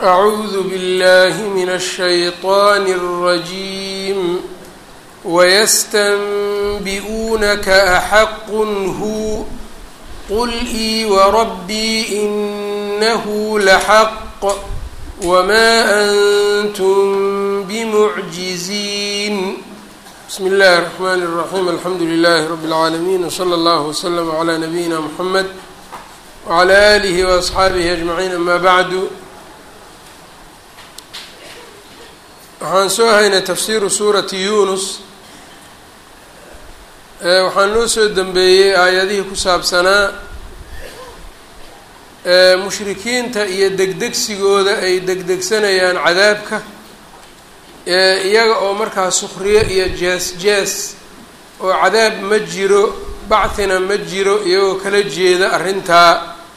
أعوذ بالله من الشيطان الرجيم ويستنبئونك أحق هو قل إي وربي إنه لحق وما أنتم بمعجزين بسم الله الرحمن الرحيم الحمد لله رب العالمين وصلى الله وسلم على نبينا محمد وعلى آله وأصxaabihi أجمعين أما bعd waxaan soo haynay tafsiru suurati yunus waxaa noo soo dembeeyey aayadihii ku saabsanaa mushrikiinta iyo degdegsigooda ay degdegsanayaan cadaabka iyaga oo markaa sukriyo iyo jees jees oo cadaab ma jiro bacthina ma jiro iyagoo kala jeeda arrintaa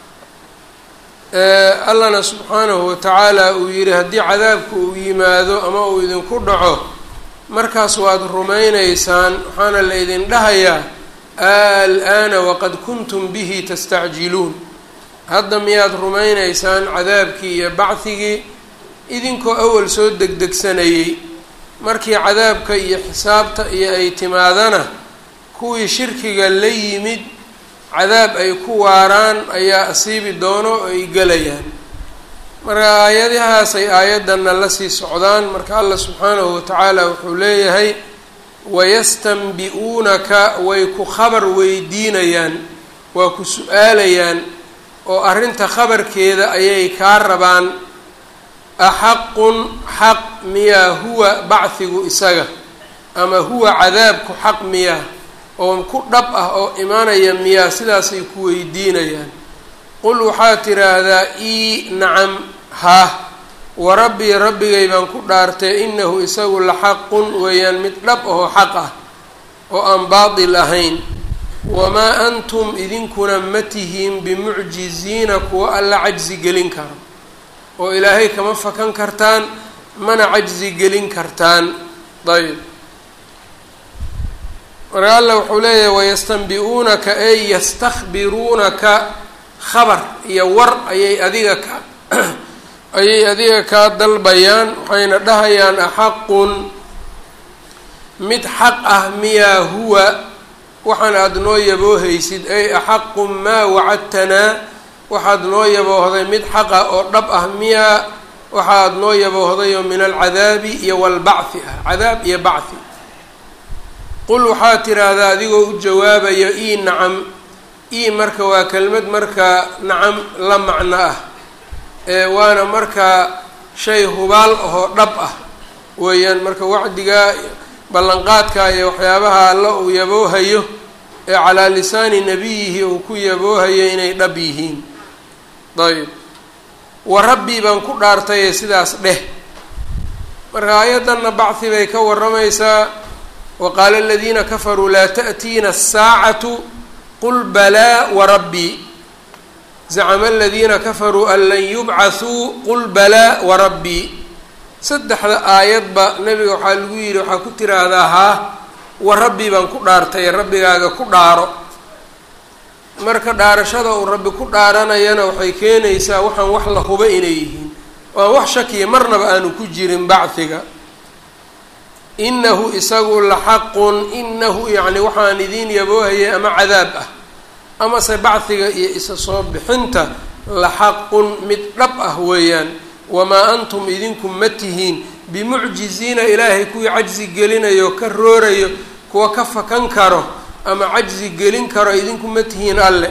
allana subxaanahu watacaala uu yidhi haddii cadaabku uu yimaado ama uu idinku dhaco markaas waad rumaynaysaan waxaana la ydin dhahayaa al-aana waqad kuntum bihi tastacjiluun hadda miyaad rumaynaysaan cadaabkii iyo bacdigii idinkoo awal soo degdegsanayey markii cadaabka iyo xisaabta iyo ay timaadana kuwii shirkiga la yimid cadaab ay ku waaraan ayaa asiibi doono oo ay gelayaan marka aayadahaas ay aayaddanna la sii socdaan marka allah subxaanahu watacaala wuxuu leeyahay wayastanbi-uunaka way ku khabar weydiinayaan waa ku su-aalayaan oo arrinta khabarkeeda ayay kaa rabaan axaqun xaq miyaa huwa bacdigu isaga ama huwa cadaabku xaq miyaa oo ku dhab ah oo imaanaya miyaa sidaasay ku weydiinayaan qul waxaad tidhaahdaa ii nacam haah wa rabbii rabbigay baan ku dhaartay inahu isagu la xaqun weeyaan mid dhab ahoo xaq ah oo aan baatil ahayn wamaa antum idinkuna ma tihiin bimucjiziina kuwa alla cajzi gelin karo oo ilaahay kama fakan kartaan mana cajzi gelin kartaan ayb marka alla wuxuu leeyahay wayastanbi-uunaka ey yastakhbiruunaka khabar iyo war ayay adiga ka ayay adiga kaa dalbayaan waxayna dhahayaan axaqun mid xaq ah miyaa huwa waxaan aada noo yaboohaysid ay axaqun maa wacadtanaa waxaad noo yaboohday mid xaqa oo dhab ah miyaa waxaad noo yaboohdayoo min alcadaabi iyo walbacthi ah cadaab iyo bacthi qul waxaad tidhaahdaa adigoo u jawaabaya ii nacam ii marka waa kelmad markaa nacam la macno ah ee waana markaa shay hubaal ahoo dhab ah weeyaan marka wacdigaa ballanqaadka iyo waxyaabaha alla uu yaboohayo ee calaa lisaani nabiyihi uu ku yaboohayo inay dhab yihiin ayb wa rabbii baan ku dhaartaye sidaas dheh marka aayaddanna bacthi bay ka warramaysaa waqaala aladiina kafaruu laa ta'tiina asaacatu qul balaa warabbii zacama aladiina kafaruu an lan yubcathuu qul balaa warabbii saddexda aayadba nebiga waxaa lagu yidhi waxaa ku tiraahdaa haa wa rabbii baan ku dhaartay rabbigaaga ku dhaaro marka dhaarashada uu rabbi ku dhaaranayana waxay keenaysaa waxaan wax la huba inay yihiin waan wax shakiya marnaba aanu ku jirin bacdiga inahu isagu la xaqun inahu yacni waxaan idiin yaboohayay ama cadaab ah amase bacdiga iyo isa soo bixinta la xaqun mid dhab ah weeyaan wamaa antum idinku ma tihiin bimucjiziina ilaahay kuwii cajzi gelinayo ka roorayo kuwa ka fakan karo ama cajzi gelin karo idinku ma tihiin alle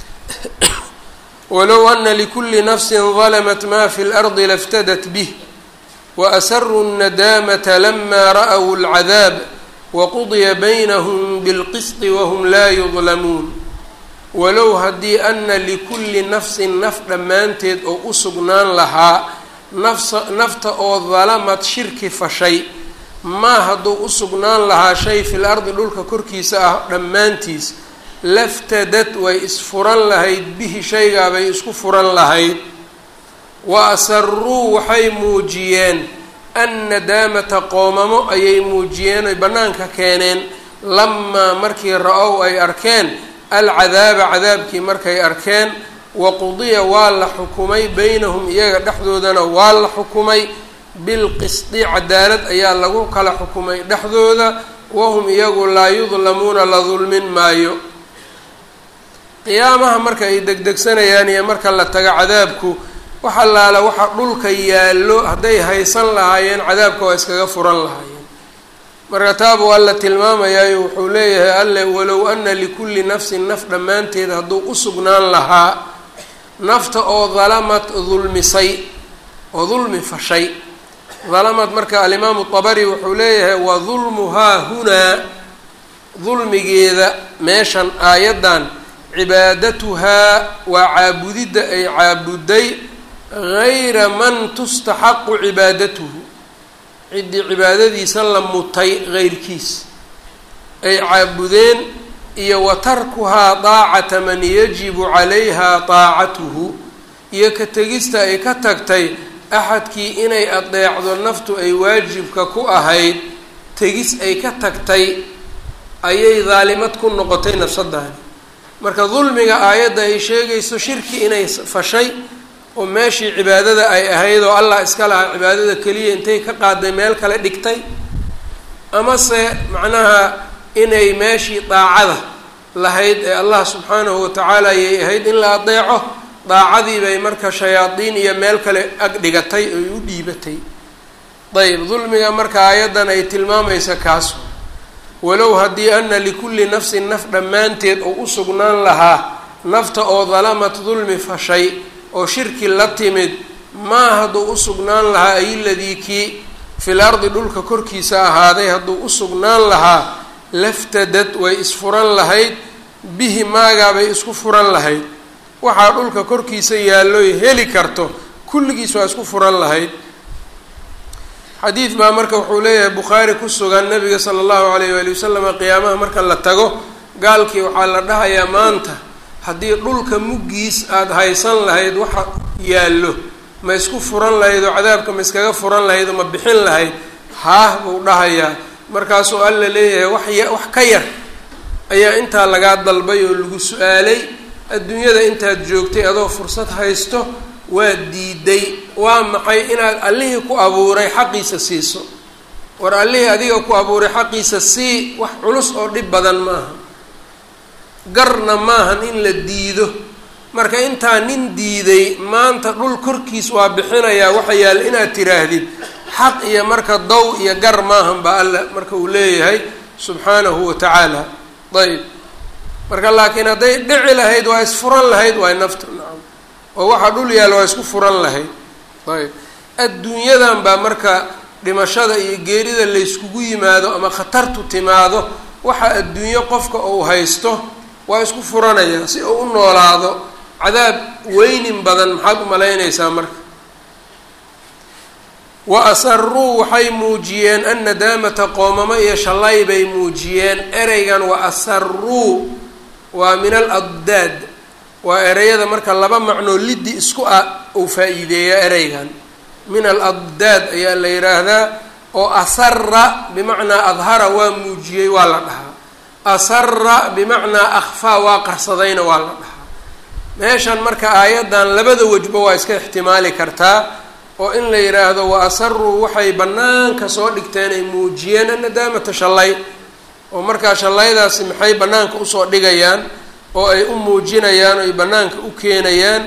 walow ana likulli nafsin dalamat ma fi lardi laftadat bih waasaruu الnadaamata lama ra'w اlcadaab waqudya baynahum bilqisطi wahum laa yudlamuun walow haddii ana likulli nafsin naf dhammaanteed oo u sugnaan lahaa nafsa nafta oo dalamad shirki fashay maa hadduu u sugnaan lahaa shay fil ardi dhulka korkiisa ah dhammaantiis laftadad way isfuran lahayd bihi shaygaabay isku furan lahayd wa asaruu waxay muujiyeen annadaamata qoomamo ayay muujiyeen oy bannaanka keeneen lamaa markii ra-ow ay arkeen alcadaaba cadaabkii markay arkeen waqudiya waa la xukumay beynahum iyaga dhexdoodana waa la xukumay bilqisdi cadaalad ayaa lagu kala xukumay dhexdooda wahum iyagu laa yudlamuuna la dulmin maayo qiyaamaha marka ay degdegsanayaan iyo marka la tago cadaabku wax allaala waxa dhulka yaallo hadday haysan lahaayeen cadaabka waa iskaga furan lahaayeen marka taabuu alla tilmaamayaayo wuxuu leeyahay alle walow ana likulli nafsin naf dhammaanteed hadduu u sugnaan lahaa nafta oo dalamad dulmisay oo dulmi fashay dalamad marka alimaamu dabari wuxuu leeyahay wa dulmuhaa hunaa dulmigeeda meeshan aayaddan cibaadatuhaa waa caabudidda ay caabuday gayra man tustaxaqu cibaadatuhu ciddii cibaadadiisa la mutay heyrkiis ay caabudeen iyo wa tarkuhaa daacata man yajibu calayha daacatuhu iyo ka tegista ay ka tagtay axadkii inay adeecdo naftu ay waajibka ku ahayd tegis ay ka tagtay ayay daalimad ku noqotay nafsaddaani marka dulmiga aayadda ay sheegayso shirki inay fashay oo meeshii cibaadada ay ahayd oo allah iska lahaa cibaadada keliya intay ka qaaday meel kale dhigtay amase macnaha inay meeshii daacada lahayd ee allah subxaanahu watacaala ayay ahayd in la adeeco daacadii bay marka shayaadiin iyo meel kale ag dhigatay oy u dhiibatay dayib dulmiga marka aayaddan ay tilmaamaysa kaas walow haddii ana likulli nafsin naf dhammaanteed oo u sugnaan lahaa nafta oo dalamat dulmi fashay oo shirki la timid maa hadduu u sugnaan lahaa ay ladii kii fil ardi dhulka korkiisa ahaaday hadduu u sugnaan lahaa laftadad way isfuran lahayd bihi maagaabay isku furan lahayd waxaa dhulka korkiisa yaalloy heli karto kulligiis waa isku furan lahayd xadiid baa marka wuxuu leeyahay bukhaari ku sugan nabiga sala allahu alayh waali wasalama qiyaamaha marka la tago gaalkii waxaa la dhahayaa maanta haddii dhulka muggiis aada haysan lahayd waxa yaallo ma isku furan lahayd oo cadaabka ma iskaga furan lahayd oo ma bixin lahayd haah buu dhahayaa markaasuu alla leeyahay wax ya wax ka yar ayaa intaa lagaa dalbay oo lagu su-aalay adduunyada intaad joogtay adoo fursad haysto waa diiday waa maxay inaad allihii ku abuuray xaqiisa siiso war allihii adiga ku abuuray xaqiisa sii wax culus oo dhib badan maaha garna maahan in la diido marka intaa nin diiday maanta dhul korkiis waa bixinayaa waxa yaalla inaad tiraahdid xaq iyo marka dow iyo gar maahan ba alla marka uu leeyahay subxaanahu wa tacaala ayb marka laakiin hadday dhici lahayd waa isfuran lahayd waay naftu nacam oo waxaa dhul yaalla waa isku furan lahayd ayb adduunyadan baa marka dhimashada iyo geerida layskugu yimaado ama khatartu timaado waxa adduunyo qofka uu haysto waa isku furanayaa si uu u noolaado cadaab weynin badan maxaad u malaynaysaa marka wa asaruu waxay muujiyeen an nadaamata qoomamo iyo shallay bay muujiyeen ereygan wa asaruu waa min al addaad waa ereyada marka laba macnoo liddi isku ah uu faa-iideeyaa ereygan min al addaad ayaa la yidhaahdaa oo asara bimacnaa adhara waa muujiyey waa la dhahaa asara bimacnaa akhfaa waa qarsadayna waa la dhahaa meeshan marka aayaddan labada wejba waa iska ixtimaali kartaa oo in la yidhaahdo wa asaruu waxay bannaanka soo dhigteen ay muujiyeen annadaamata shallay oo markaa shallaydaasi maxay bannaanka usoo dhigayaan oo ay u muujinayaan oo ay bannaanka u keenayaan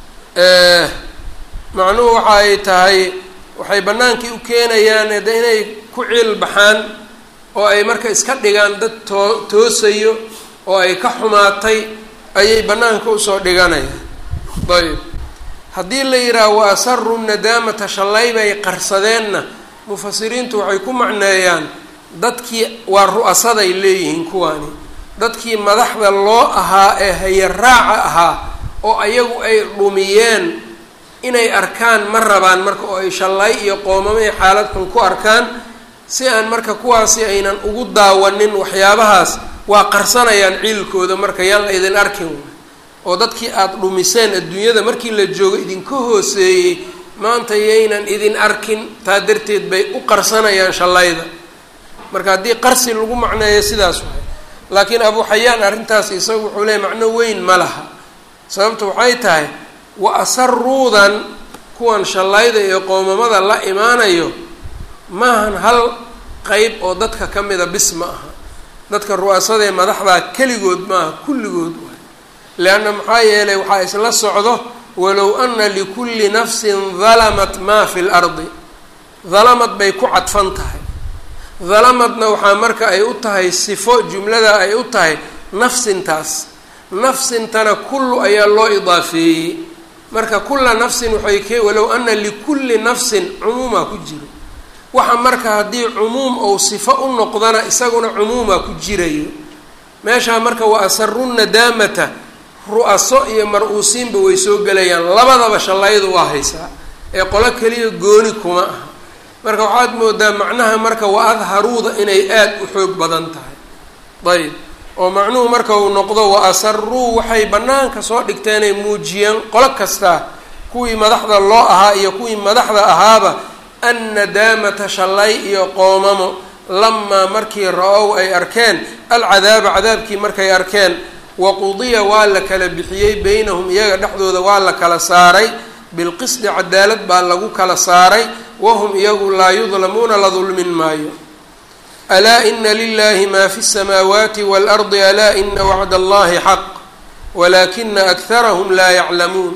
macnuhu waxa ay tahay waxay bannaankii u keenayaan de inay ku ciil baxaan oo ay marka iska dhigaan dad too toosayo oo ay ka xumaatay ayay bannaanka usoo dhiganayaan ayb haddii la yidhaaha wa asaru nadaamata shallay bay qarsadeenna mufasiriintu waxay ku macneeyaan dadkii waa ru-asaday leeyihiin kuwaani dadkii madaxda loo ahaa ee hayaraaca ahaa oo ayagu ay dhumiyeen inay arkaan ma rabaan marka oo ay shallay iyo qoomamo iyo xaalad xun ku arkaan si aan marka kuwaasi aynan ugu daawanin waxyaabahaas waa qarsanayaan ciilkooda marka yaan la idin arkin oo dadkii aada dhumiseen adduunyada markii la joogo idinka hooseeyey maanta yaynan idin arkin taa darteed bay u qarsanayaan shallayda marka haddii qarsi lagu macneeyo sidaas waay laakiin abu xayaan arrintaas isagu wuxuu leeyay macno weyn ma laha sababta waxay tahay wa asaruudan kuwan shallayda iyo qoomamada la imaanayo maahan hal qeyb oo dadka ka mida bis ma aha dadka ru-asadee madaxdaa keligood maaha kulligood waay leanna maxaa yeelay waxaa isla socdo walow ana likulli nafsin dalamat maa fi lardi dalamad bay ku cadfan tahay dalamadna waxaa marka ay u tahay sifo jumlada ay u tahay nafsintaas nafsintana kullu ayaa loo idaafeeyey marka kulla nafsin waxay ke walow ana likulli nafsin cumuumaa ku jiro waxa marka haddii cumuum ou sifo u noqdana isaguna cumuumaa ku jirayo meeshaa marka wa asaru nadaamata ru-aso iyo mar-uusiinba way soo gelayaan labadaba shallaydu waa haysaa ee qolo keliya gooni kuma aha marka waxaad moodaa macnaha marka wa adharuuda inay aada u xoog badan tahay ayb oo macnuhu marka uu noqdo wa asaruu waxay bannaanka soo dhigteenay muujiyeen qolo kastaa kuwii madaxda loo ahaa iyo kuwii madaxda ahaaba annadaamata shallay iyo qoomamo lamaa markii ra-ow ay arkeen alcadaaba cadaabkii markay arkeen waqudiya waa la kala bixiyey beynahum iyaga dhexdooda waa la kala saaray bilqisdi cadaalad baa lagu kala saaray wahum iyagu laa yudlamuuna la dulmin maayo alaa ina lilahi ma fi الsamaawaati wاlardi alaa ina wacda allahi xaq walaakina akharahum laa yaclamuun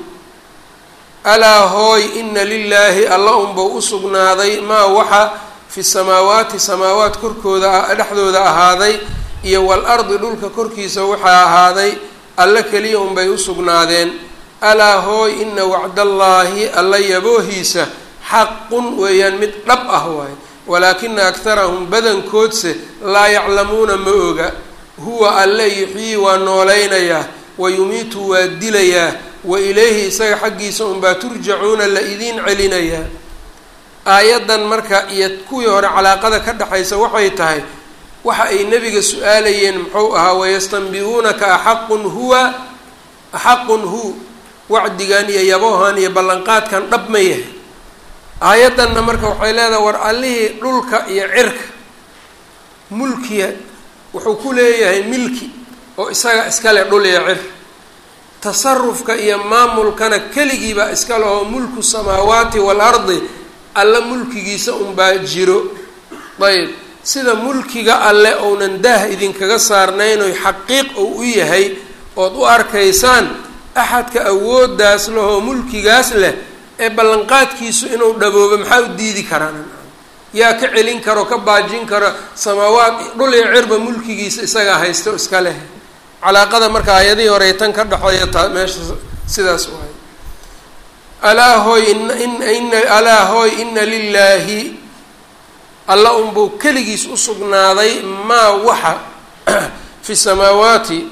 alaa hooy ina lilaahi alla unbau u sugnaaday maa waxa fi samaawaati samaawaat korkooda dhexdooda ahaaday iyo waalardi dhulka korkiisa waxaa ahaaday alle keliya unbay u sugnaadeen alaa hooy ina wacdallaahi alla yaboohiisa xaqun weeyaan mid dhab ah waaye walaakina akharahum badankoodse laa yaclamuuna ma oga huwa alle yuxyii waa noolaynayaa wa yumiitu waa dilayaa wa ilayhi isaga xaggiisa unbaa turjacuuna la idiin celinayaa aayaddan marka iyo kuwii hore calaaqada ka dhexaysa waxay tahay waxa ay nebiga su-aalayeen muxuu ahaa wayastanbi-uunaka axaqun huwa axaqun hu wacdigan iyo yaboohan iyo ballanqaadkan dhab ma yahay aayaddanna marka waxay leedahay war allihii dhulka iyo cirka mulkiya wuxuu ku leeyahay milki oo isaga iskale dhul iyo cir tasarufka iyo maamulkana keligiibaa iska leho mulku samaawaati waalardi alla mulkigiisa unbaa jiro ayb sida mulkiga alle ounan daah idinkaga saarnayn oy xaqiiq ou u yahay ood u arkaysaan axadka awooddaas lehoo mulkigaas leh ee ballanqaadkiisu inuu dhaboobo maxaa u diidi karaan yaa ka celin karo ka baajin karo samaawaad dhul iyo cirba mulkigiisa isagaa haysto iska leh calaaqada marka aayadihii horey tan ka dhexeeya taa meesha sidaas waay alaa hooy in alaa hooy ina lilaahi alla unbuu keligiis u sugnaaday maa waxa fi samaawaati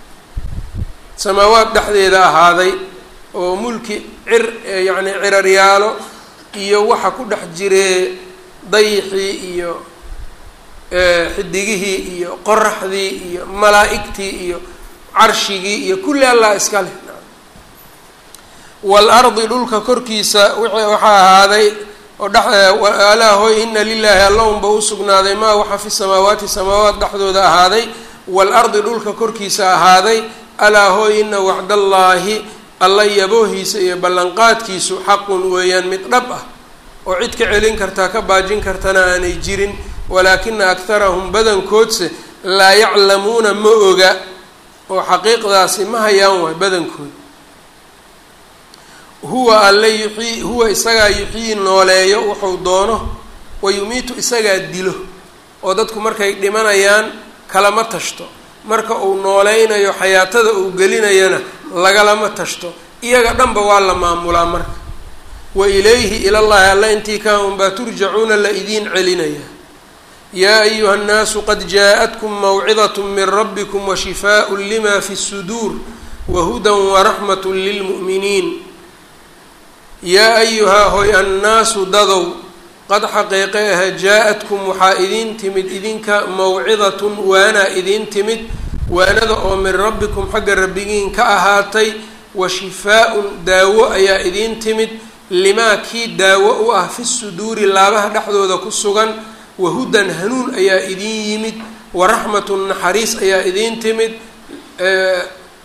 samaawaat dhexdeeda ahaaday oo mulki cir yacni ciraryaalo iyo waxa ku dhex jiree dayixii iyo xidigihii iyo qoraxdii iyo malaa-igtii iyo carshigii iyo kulli allah iska leh waalardi dhulka korkiisa waxaa ahaaday oo alaa hooy ina lilaahi alla unba u sugnaaday maa waxa fi samaawaati samaawaat dhexdooda ahaaday waalardi dhulka korkiisa ahaaday alaa hooy ina wacdallaahi alla yaboohiisa iyo ballanqaadkiisu xaqun weeyaan mid dhab ah oo cid ka celin kartaa ka baajin kartana aanay jirin walaakina akharahum badankoodse laa yaclamuuna ma oga oo xaqiiqdaasi ma hayaan waay badankood huwa alle yuxyii huwa isagaa yuxyii nooleeyo wuxuu doono wa yumiitu isagaa dilo oo dadku markay dhimanayaan kalama tashto marka uu nooleynayo xayaatada uu gelinayana lagalama tashto iyaga dhanba waa la maamulaa marka wa ilayhi ilallahi alla intii kaa unbaa turjacuuna la idiin celinaya yaa ayuha nnaasu qad jaa-atkum mawcidat min rabbikum washifaaءu lima fi الsuduur wahudan waraxmat lilmu'miniin yaa ayuhaa hoy annaasu dadow qad xaqiiqe ah jaa-atkum waxaa idiin timid idinka mawcidatun waanaa idiin timid waanada oo min rabbikum xagga rabbigiin ka ahaatay wa shifaa-un daawo ayaa idiin timid limaa kii daawo u ah fi suduuri laabaha dhexdooda ku sugan wahudan hanuun ayaa idiin yimid waraxmatun naxariis ayaa idiin timid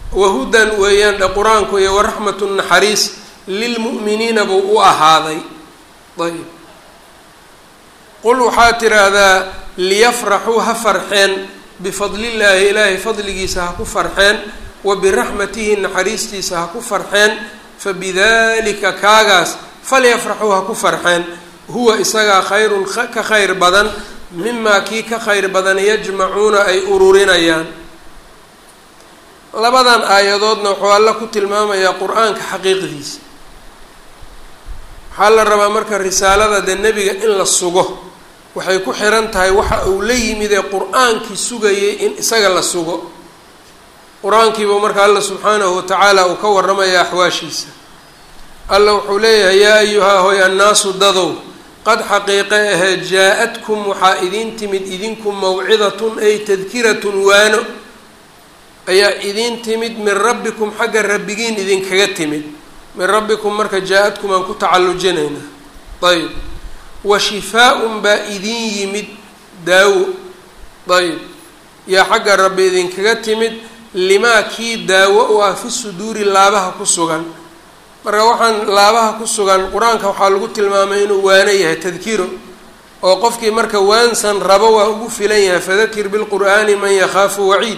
wahudan weeyaan dhe qur-aanku iyo waraxmatu naxariis lilmu'miniina buu u ahaaday ayb qul waxaa tiraahdaa liyafraxuu ha farxeen bifadlillaahi ilaahay fadligiisa ha ku farxeen wa biraxmatihi naxariistiisa ha ku farxeen fabidalika kaagaas falyafraxuu ha ku farxeen huwa isagaa khayrun ka khayr badan mimaa kii ka khayr badan yajmacuuna ay ururinayaan labadan aayadoodna wuxuu alla ku tilmaamayaa qur-aanka xaqiiqdiisa waxaa la rabaa marka risaalada dee nebiga in la sugo waxay ku xiran tahay waxa uu la yimid ee qur-aankii sugayay in isaga la sugo qur-aankiiba marka alla subxaanahu watacaala uu ka warramaya axwaashiisa alla wuxuu leeyahay yaa ayuhaa hoy annaasu dadow qad xaqiiqe ahee jaa-adkum waxaa idiin timid idinku mawcidatun ay tadkiratun waano ayaa idiin timid min rabbikum xagga rabbigiin idinkaga timid min rabbikum marka jaa-adkum aan ku tacallujinaynaa ayb wa shifaa-un baa idiin yimid daawo ayb yaa xagga rabbi idinkaga timid limaa kii daawo u ah fi suduuri laabaha ku sugan marka waxaan laabaha ku sugan qur-aanka waxaa lagu tilmaamay inuu waano yahay tadkiro oo qofkii marka waansan rabo waa ugu filan yahay fadakir bilqur'aani man yakhaafu waciid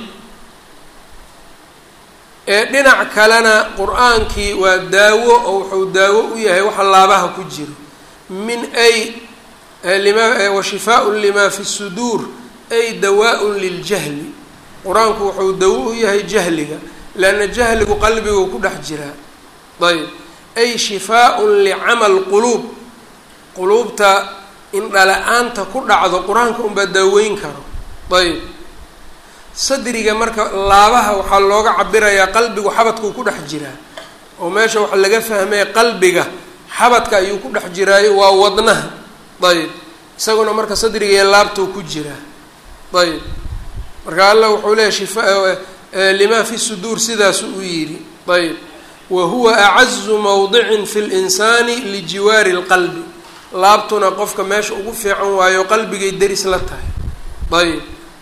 ee dhinac kalena qur-aankii waa daawo oo wuxuu daawo u yahay waxa laabaha ku jiro min ay lima wa shifaaun lima fi suduur ay dawaa-un liljahli qur-aanku wuxuu dawo u yahay jahliga leanna jahligu qalbiguu ku dhex jiraa ayb ay shifaa-un licamal quluub quluubta indhala-aanta ku dhacdo qur-aanka unbaa daaweyn karo ayb sadriga marka laabaha waxaa looga cabirayaa qalbigu xabadkuu ku dhex jiraa oo meesha waxa laga fahmaya qalbiga xabadka ayuu ku dhex jiraayo waa wadnaha ayb isaguna marka sadriga iyo laabtuu ku jiraa ayb marka alla wuxuu leeyahy shifa lima fi suduur sidaasu u yidhi ayb wa huwa acazu mawdicin fi linsaani lijiwaari lqalbi laabtuna qofka meesha ugu fiican waayo qalbigay deris la tahay ayb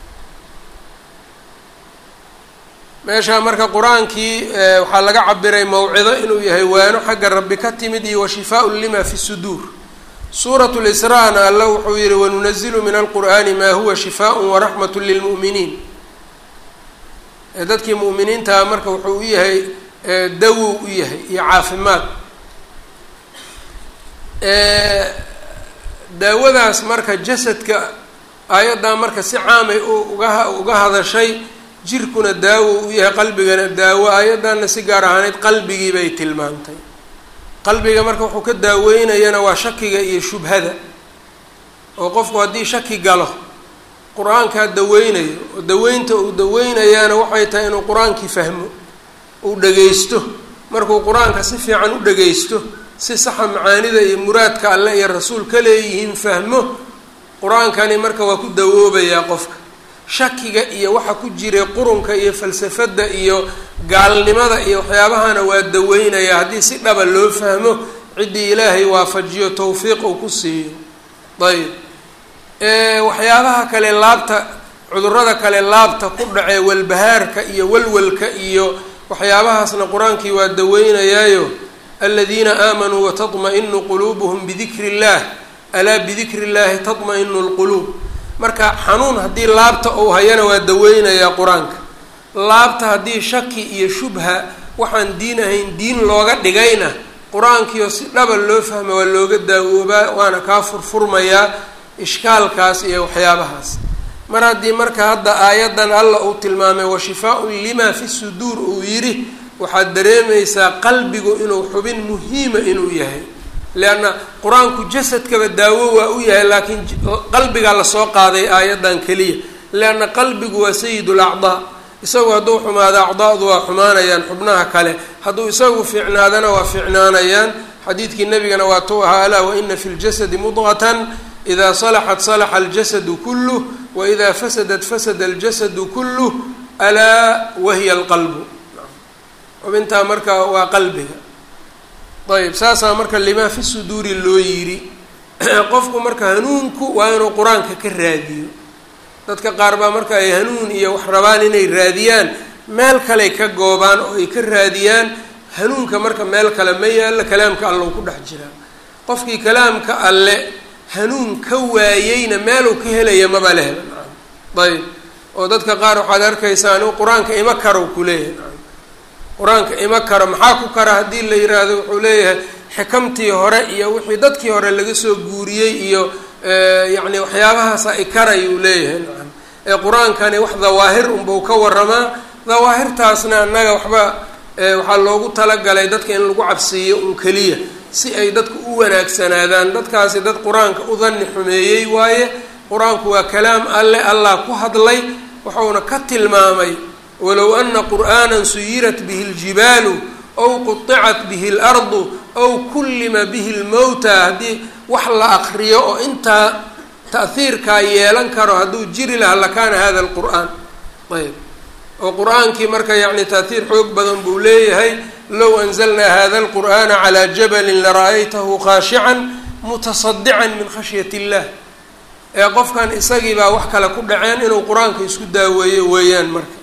meeshaa marka qur-aankii waxaa laga cabiray mawcido inuu yahay waano xagga rabbi ka timid iyo wa shifaaun lima fi suduur suurat lisraa-na alla wuxuu yihi wanunazilu min alqur'aani maa huwa shifaaء waraxmat lilmu'miniin dadkii mu'miniintaa marka wuxuu u yahay dawow u yahay iyo caafimaad daawadaas marka jasadka aayaddaa marka si caamay uga uga hadashay jirkuna daawo u yahay qalbigana daawo aayaddaana si gaar ahaaneyd qalbigii bay tilmaantay qalbiga marka wuxuu ka daaweynayana waa shakiga iyo shubhada oo qofku haddii shaki galo qur-aankaa daweynayo oo daweynta uu daweynayaana waxay tahay inuu qur-aankii fahmo uu dhagaysto markuu qur-aanka si fiican u dhagaysto si saxa macaanida iyo muraadka alle iyo rasuul ka leeyihiin fahmo qur-aankani marka waa ku dawoobayaa qofka shakiga iyo waxa ku jiray qurunka iyo falsafadda iyo gaalnimada iyo waxyaabahana waa daweynayaa haddii si dhaba loo fahmo ciddii ilaahay waafajiyo tawfiiq uu ku siiyo ayb waxyaabaha kale laabta cudurada kale laabta ku dhacee walbahaarka iyo walwalka iyo waxyaabahaasna qur-aankii waa daweynayaayo aladiina aamanuu watadma-inu quluubuhum bidikri اllah alaa bidikri اllahi tadma-inu lquluub marka xanuun haddii laabta uu hayana waa daweynayaa qur-aanka laabta haddii shaki iyo shubha waxaan diin ahayn diin looga dhigayna qur-aankiio si dhaba loo fahma waa looga daawoobaa waana kaa furfurmayaa ishkaalkaas iyo waxyaabahaas mar haddii marka hadda aayaddan alla uu tilmaamay wa shifaa-un lima fi suduur uu yidhi waxaad dareemaysaa qalbigu inuu xubin muhiima inuu yahay leanna qur-aanku jasadkaba daawo waa u yahay laakiin qalbigaa lasoo qaaday aayaddan keliya leanna qalbigu waa sayid lacdaa isagu hadduu xumaado acdaadu waa xumaanayaan xubnaha kale hadduu isagu fiicnaadana waa fiicnaanayaan xadiidkii nabigana waa tuu ahaa alaa waina fi ljasadi mudqatan ida salaxat salaxa aljasadu kuluh waida fasadat fasada aljasadu kuluh alaa wahiya alqalbu xubintaa marka waa qalbiga ayb saasaa marka limaa fi suduuri loo yidhi qofku marka hanuunku waa inuu qur-aanka ka raadiyo dadka qaar baa marka ay hanuun iyo wax rabaan inay raadiyaan meel kaley ka goobaan oo ay ka raadiyaan hanuunka marka meel kale ma yaallo kalaamka allow ku dhex jiraa qofkii kalaamka alle hanuun ka waayeyna meeluu ka helaya maba lehba nacam ayb oo dadka qaar waxaad arkaysaa anigu qur-aanka ima karow ku leeyahay nacam qur-aanka ima karo maxaa ku kara haddii la yiraahdo wuxuu leeyahay xikamtii hore iyo wixii dadkii hore laga soo guuriyey iyo yacni waxyaabahaasa i karay uu leeyahay nacam ee qur-aankani wax dawaahir unbau ka waramaa dawaahirtaasna annaga waxba waxaa loogu talagalay dadka in lagu cabsiiyo un keliya si ay dadku u wanaagsanaadaan dadkaasi dad qur-aanka u dani xumeeyey waaye qur-aanku waa kalaam alle allah ku hadlay wuxuuna ka tilmaamay walow ana qur'aana suyirat bihi اljibaalu aw quطicat bihi اlardu aw kullima bihi اlmowta haddii wax la akriyo oo intaa ta'hiirkaa yeelan karo hadduu jiri lahaa lakaana hada اlqur'aan ayb oo qur-aankii marka yacni ta'hiir xoog badan buu leeyahay low anzalnaa hada اlqur'ana calى jabalin lara'aytahu khaashican mutasadican min khashyat اllah ee qofkan isagii baa wax kale ku dhaceen inuu qur-aanka isku daaweeyo weeyaan marka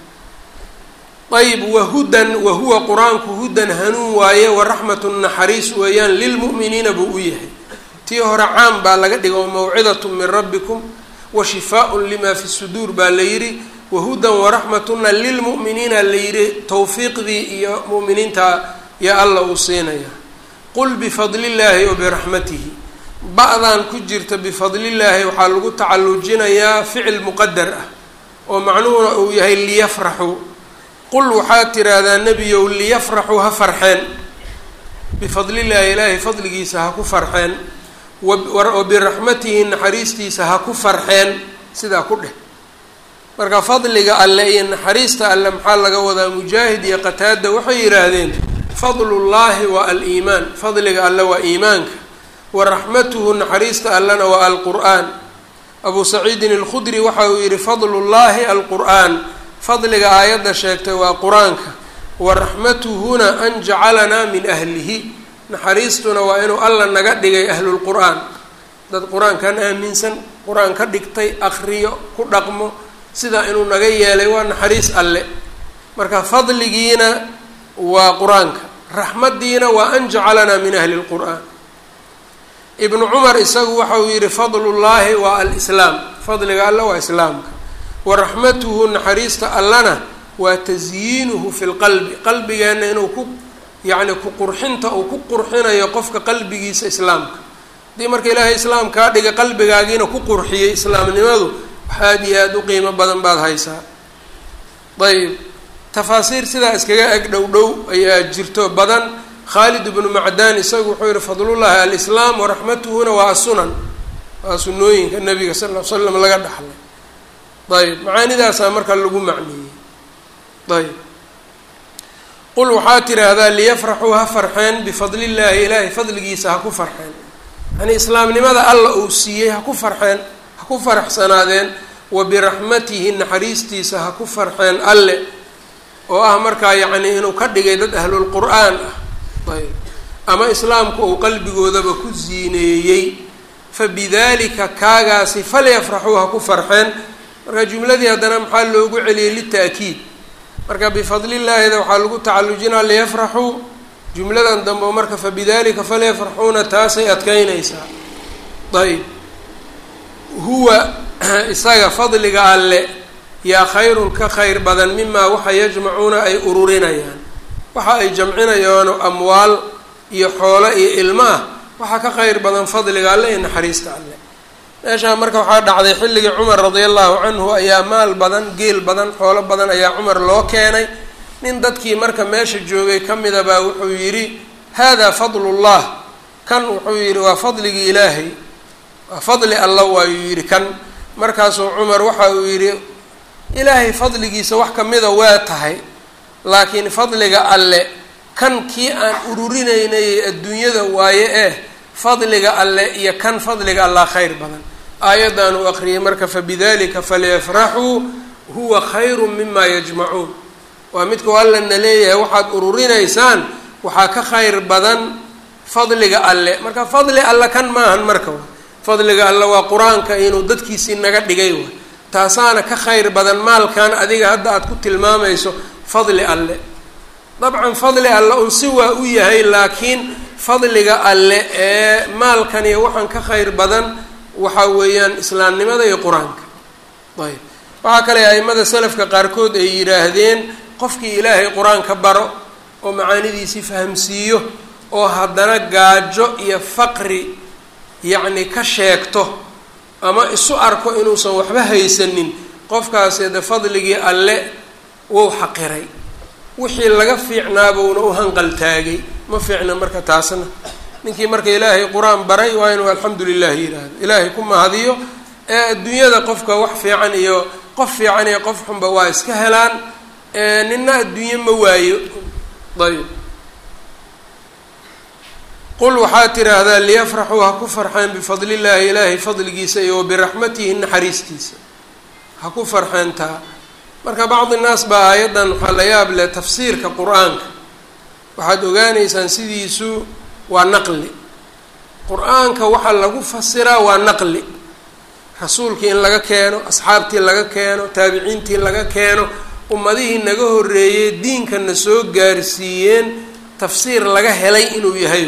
ayb wahudan wahuwa qur-aanku hudan hanuun waaye waraxmatu naxariis weeyaan lilmu'miniina buu u yahay tii hore caam baa laga dhiga mawcidat min rabbikum wa shifaaءun lima fi suduur baa la yidhi wahudan waraxmatuna lilmu'miniina la yidhi tawfiiqdii iyo mu'miniinta yo alla uu siinaya qul bifadli llaahi wa biraxmatihi ba-dan ku jirta bifadlillaahi waxaa lagu tacallujinayaa ficil muqadar ah oo macnuhuna uu yahay liyafraxuu qul waxaad tiraahdaa nebiyow liyafraxuu ha farxeen bifadlillaahi ilaahay fadligiisa ha ku farxeen wa biraxmatihi naxariistiisa ha ku farxeen sidaa ku dheh marka fadliga alle iyo naxariista alle maxaa laga wadaa mujaahid iyo qataada waxay yidhaahdeen fadlullaahi waa aliimaan fadliga alle waa iimaanka waraxmatuhu naxariista allana waa alqur'aan abuu saciidin alkhudri waxa uu yihi fadlullaahi alqur'aan fadliga aayadda sheegtay waa qur-aanka waraxmatuhuna an jacalanaa min ahlihi naxariistuna waa inuu alla naga dhigay ahlulqur'aan dad qur-aankan aaminsan qur-aan ka dhigtay akriyo ku dhaqmo sidaa inuu naga yeelay waa naxariis alle marka fadligiina waa qur-aanka raxmaddiina waa an jacalanaa min ahli lqur'aan ibnu cumar isagu waxa uu yihi fadlullaahi waa alislaam fadliga alle waa islaamka waraxmatuhu naxariista allana waa tasyiinuhu fi lqalbi qalbigeenna inuu ku yacni ku qurxinta uu ku qurxinayo qofka qalbigiisa islaamka haddii marka ilaahay islaam kaa dhigay qalbigaagiina ku qurxiyay islaamnimadu waxaad iyo aada u qiimo badan baad haysaa ayb tafaasiir sidaa iskaga eg dhow dhow ayaa jirto badan khaalid ibnu macdaan isagu wuxuu yihi fadlullaahi alislaam waraxmatuhuna waa asunan waa sunooyinka nabiga sal l slam laga dhaxlay ayb macaanidaasaa marka lagu macneeyey ayb qul waxaa tiraahdaa liyafraxuu ha farxeen bifadlillaahi ilaahay fadligiisa ha ku farxeen yani islaamnimada alla uu siiyey ha ku farxeen ha ku faraxsanaadeen wa biraxmatihi naxariistiisa ha ku farxeen alle oo ah markaa yacni inuu ka dhigay dad ahlulqur'aan ah ayb ama islaamku uu qalbigoodaba ku siineeyey fabidalika kaagaasi falyafraxuu ha ku farxeen marka jumladii haddana maxaa loogu celiyey lita'kiid marka bifadlillaahida waxaa lagu tacallujinaa liyafraxuu jumladan dambe oo marka fabidalika falyafraxuuna taasay adkeynaysaa ayb huwa isaga fadliga alle yaa khayrun ka khayr badan mimaa waxa yajmacuuna ay ururinayaan waxa ay jamcinayaano amwaal iyo xoolo iyo ilmo ah waxaa ka khayr badan fadliga alle iyo naxariista alle meeshaa marka waxaa dhacday xilligii cumar radia allahu canhu ayaa maal badan geel badan xoolo badan ayaa cumar loo keenay nin dadkii marka meesha joogay ka mida baa wuxuu yidhi hada fadlullah kan wuxuu yidhi waa fadligii ilaahay waa fadli alla waayuu yidhi kan markaasuu cumar waxa uu yidhi ilaahay fadligiisa wax kamida waa tahay laakiin fadliga alle kan kii aan ururinaynay adduunyada waaye eh fadliga alle iyo kan fadliga allah khayr badan aayaddan uu aqriyay marka fabidalika falyafraxuu huwa khayru mima yajmacuun waa midkau allana leeyahay waxaad ururinaysaan waxaa ka khayr badan fadliga alle marka fadli alle kan maahan marka fadliga alle waa qur-aanka inuu dadkiisii naga dhigay wa taasaana ka khayr badan maalkan adiga hadda aad ku tilmaamayso fadli alle dabcan fadli alle un si waa u yahay laakiin fadliga alle ee maalkan iyo waxaan ka khayr badan waxaa weeyaan islaamnimada iyo qur-aanka ayb waxaa kale aimada salafka qaarkood ay yidhaahdeen qofkii ilaahay qur-aanka baro oo macaanidiisii fahamsiiyo oo haddana gaajo iyo faqri yacni ka sheegto ama isu arko inuusan waxba haysanin qofkaasi de fadligii alle wou xaqiray wixii laga fiicnaabuuna u hanqaltaagay ma fiicna marka taasna ninkii marka ilaahay qur-aan baray waa inuu alxamdu lilah yidhaahdo ilaahay ku mahadiyo ee adduunyada qofka wax fiican iyo qof fiican iyo qof xunba waa iska helaan nina adduunye ma waayo ayb qul waxaa tiraahdaa liyafraxuu ha ku farxeen bifadli llaahi ilaahay fadligiisa iyo wabiraxmatihi naxariistiisa ha ku farxeen taa marka bacdi naas baa aayaddan waxaa la yaab leh tafsiirka qur-aanka waxaad ogaanaysaan sidiisu waa naqli qur-aanka waxaa lagu fasiraa waa naqli rasuulkii in laga keeno asxaabtii laga keeno taabiciintii laga keeno ummadihii naga horreeyey diinkana soo gaarsiiyeen tafsiir laga helay inuu yahay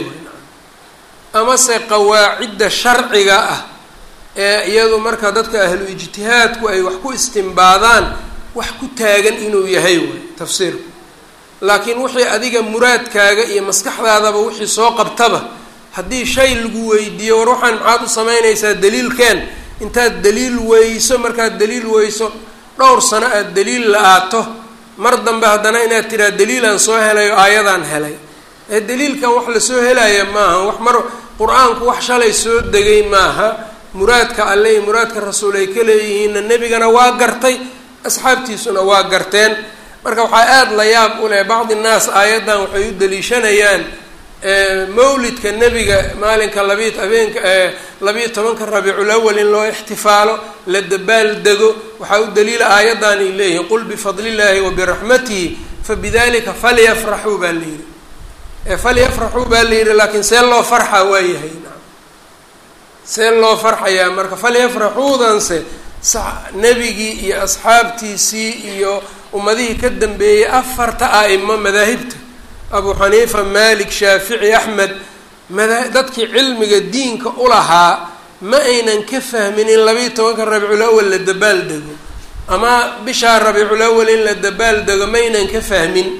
amase qawaacidda sharciga ah ee iyadu marka dadka ahlu ijtihaadku ay wax ku istimbaadaan wax ku taagan inuu yahay way tafsiirku laakiin wixii adiga muraadkaaga iyo maskaxdaadaba wixii soo qabtaba haddii shay lagu weydiiyo war waxaan maxaad u samaynaysaa daliilkeen intaad daliil weyso markaad daliil weyso dhowr sano aada daliil la-aato mar dambe haddana inaad tiraa daliilaan soo helay oo aayadaan helay ee daliilkan wax lasoo helaya maaha wax mar qur-aanku wax shalay soo degay maaha muraadka alle iyo muraadka rasuul ay ka leeyihiinna nebigana waa gartay asxaabtiisuna waa garteen marka waxaa aada la yaab u leh bacdi naas aayaddan waxay u daliishanayaan mawlidka nebiga maalinka labiy habeenka labiiyo tobanka rabiicul awal in loo ixtifaalo la dabaal dego waxaa u daliila aayaddan ay leeyihiin qul bifadli illaahi wa biraxmatihi fabidalika falyafraxuu baa la yihi falyafraxuu baa la yihi laakiin see loo farxa waayahay see loo farxayaa marka falyafraxuudanse nebigii iyo asxaabtiisii iyo ummadihii ka dambeeyey afarta a'imo madaahibta abu xaniifa malik shaafici axmed mada dadkii cilmiga diinka ulahaa ma aynan ka fahmin in labiiyo tobanka rabiicul awal la dabaal dego ama bishaa rabiicul awal in la dabaal dego ma aynan ka fahmin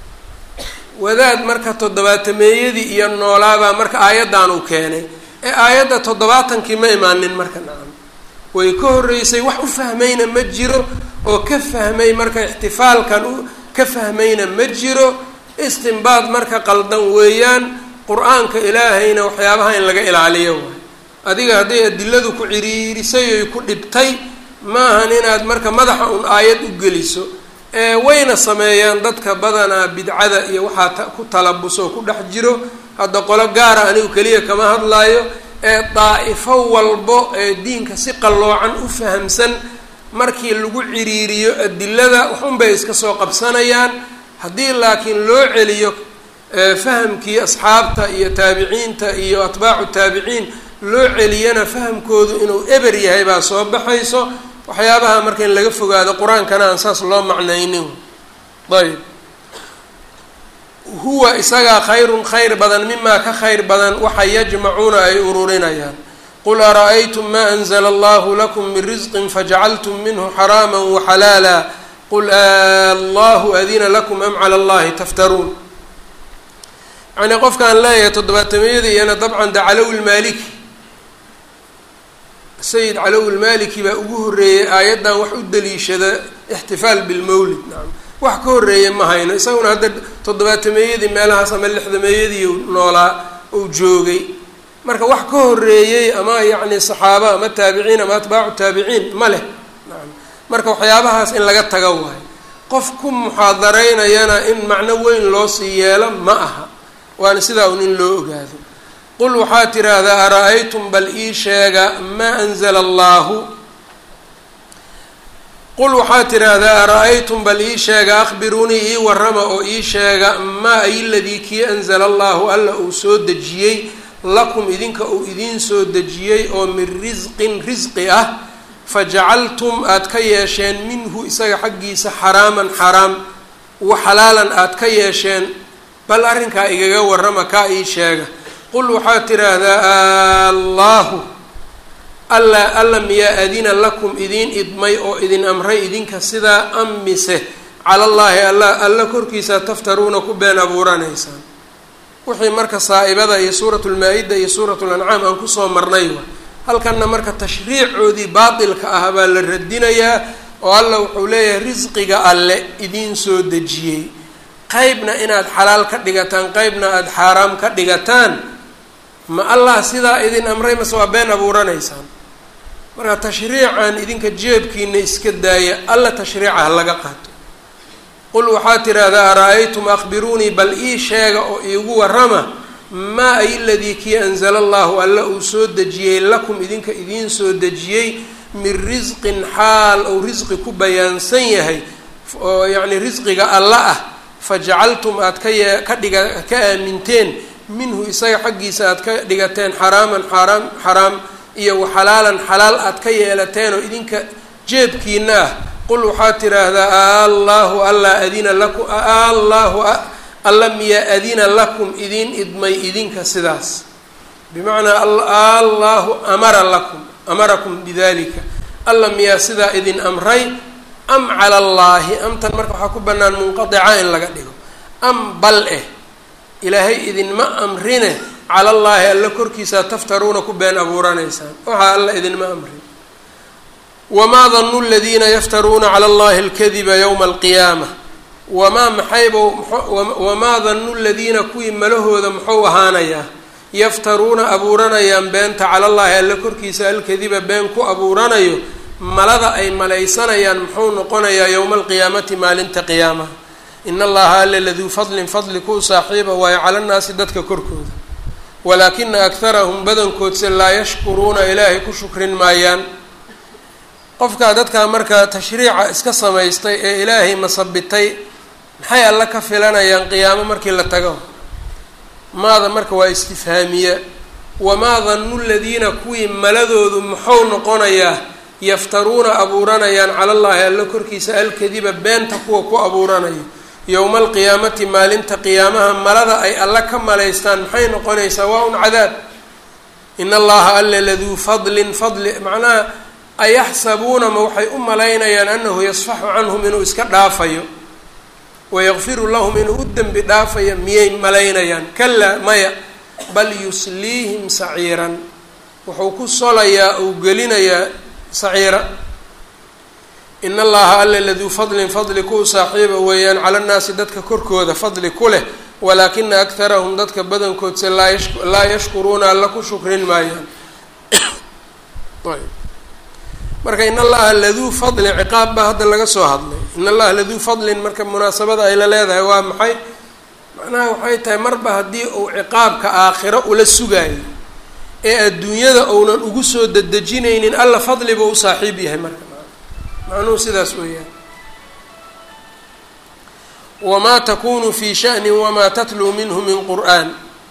wadaad marka toddobaatameeyadii iyo noolaabaa marka aayaddan uu keenay ee aayadda toddobaatankii ma imaanin marka nacam way ka horreysay wax u fahmayna ma jiro oo ka fahmay marka ixtifaalkan u ka fahmayna ma jiro istinbaad marka qaldan weeyaan qur-aanka ilaahayna waxyaabaha in laga ilaaliyo waay adiga hadday adiladu ku ciriirisay oy ku dhibtay maahan inaad marka madaxa un aayad u geliso ee wayna sameeyaan dadka badanaa bidcada iyo waxaa ku talabusoo ku dhex jiro hadda qolo gaara anigu keliya kama hadlaayo ee daa'ifo walbo ee diinka si qalloocan u fahamsan markii lagu ciriiriyo adilada waxunbay iska soo qabsanayaan haddii laakiin loo celiyo fahamkii asxaabta iyo taabiciinta iyo atbaacu taabiciin loo celiyana fahamkoodu inuu eber yahay baa soo baxayso waxyaabaha marka in laga fogaado qur-aankana aan saas loo macnaynin ayb huwa isagaa khayrun khayr badan mimaa ka khayr badan waxa yajmacuuna ay ururinayaan qul ara-aytum ma anzla allahu lakum min risqin fajacaltum minhu xaraama waxalaala qul allahu adina lakum am cala allahi taftaruun yacnii qofkaan leeyahay toddobaatameyada iyana dabcan de calowi lmaaliki sayid calowi lmaaliki baa ugu horreeyey aayaddan wax u daliishada ixtifaal bilmawlid nacam wax ka horreeya ma hayno isaguna hadda toddobaatameeyadii meelahaas ama lixdameeyadii noolaa uu joogay marka wax ka horreeyey ama yacni saxaaba ama taabiciin ama atbaacu taabiciin ma leh nacam marka waxyaabahaas in laga taga waayo qof ku muxaadaraynayana in macno weyn loo sii yeelo ma aha waana sidaa un in loo ogaado qul waxaad tiraahdaa ara-aytum bal ii sheega maa anzala allaahu qul waxaad tiraahdaa ara-aytum bal ii sheega akhbiruunii ii warrama oo ii sheega maa ay ladii kii anzala allahu alla uu soo dejiyey lakum idinka uu idiin soo dejiyey oo min risqin risqi ah fajacaltum aada ka yeesheen minhu isaga xaggiisa xaraaman xaraam wa xalaalan aada ka yeesheen bal arrinkaa igaga warrama kaa ii sheega qul waxaad tidhaahdaa allaahu alla alla miyaa adina lakum idiin idmay oo idin amray idinka sidaa am mise calallaahi alla alla korkiisa taftaruuna ku been abuuranaysaan wixii marka saa-ibada iyo suuratu lmaa-ida iyo suuratu lancaam aan kusoo marnay wa halkanna marka tashriicoodii baatilka ah baa la radinayaa oo alla wuxuu leeyahay risqiga alle idiin soo dejiyey qeybna inaad xalaal ka dhigataan qeybna aada xaaraam ka dhigataan ma allah sidaa idin amray mase waa been abuuranaysaan marka tashriican idinka jeebkiina iska daaya alla tashriica ha laga qaato qul waxaad tidhaahdaa ara-aytum akhbiruunii bal ii sheega oo iigu warrama maa ay ladii kii anzala allahu alla uu soo dejiyey lakum idinka idiin soo dejiyey min risqin xaal ou risqi ku bayaansan yahay oo yacni risqiga alla ah fajacaltum aad ka yee ka dhiga ka aaminteen minhu isaga xaggiisa aad ka dhigateen xaraaman xaaraam xaraam iyo waxalaalan xalaal aad ka yeelateen oo idinka jeebkiina ah qul waxaad tidhaahdaa allaahu alla adina lakum allaahu alla miyaa adina lakum idiin idmay idinka sidaas bimacnaa allaahu amara lakum amarakum bidalika alla miyaa sidaa idin amray am cala allaahi amtan marka waxaa ku bannaan munqadica in laga dhigo am bal eh ilaahay idinma amrine cala allaahi alla korkiisaa taftaruuna ku been abuuranaysaan waxaa alla idinma amrin wamaa danu ladiina yaftaruuna cala allahi alkadiba yowma alqiyaama wamaa maxayba wamaa danu ladiina kuwii malahooda muxuu ahaanayaa yaftaruuna abuuranayaan beenta cala llaahi alla korkiisa alkadiba been ku abuuranayo malada ay malaysanayaan muxuu noqonayaa yowma alqiyaamati maalinta qiyaamaha in allaha alle laduu fadlin fadli kuu saaxiiba waayo cala nnaasi dadka korkooda walaakina akharahum badankoodse laa yashkuruuna ilaahay ku shukrin maayaan qofkaa dadkaa markaa tashriica iska samaystay ee ilaahay masabitay maxay alle ka filanayaan qiyaamo markii la tago maada marka waa istifhaamiya wamaa danu ladiina kuwii maladoodu muxuu noqonayaa yaftaruuna abuuranayaan cala llaahi alla korkiisa alkadiba beenta kuwa ku abuuranayo yowma alqiyaamati maalinta qiyaamaha malada ay alla ka malaystaan maxay noqonaysaa waa un cadaab in allaha alle laduu fadlin fadli macnaha ayaxsabuuna ma waxay u malaynayaan anahu yasfaxu canhum inuu iska dhaafayo wayakfiru lahum inuu u dembi dhaafayo miyay malaynayaan kalaa maya bal yusliihim saciiran wuxuu ku solayaa uu gelinayaa saciira in allaha alle laduu fadlin fadli kuu saaxiiba weeyaan cala nnaasi dadka korkooda fadli ku leh walaakina akharahum dadka badankoodse laa yashkuruuna alla ku shukrin maayaan marka in allaha laduu fadlin ciqaab baa hadda laga soo hadlay in allaha laduu fadlin marka munaasabada ay la leedahay waa maxay macnaha waxay tahay marba haddii uu ciqaabka aakhiro ula sugaayo ee adduunyada uunan ugu soo dedejinaynin alla fadli buu u saaxiib yahay marka macnuhu sidaas weeyaan wamaa takunu fi sha'nin wamaa tatluu minhu min qur'aan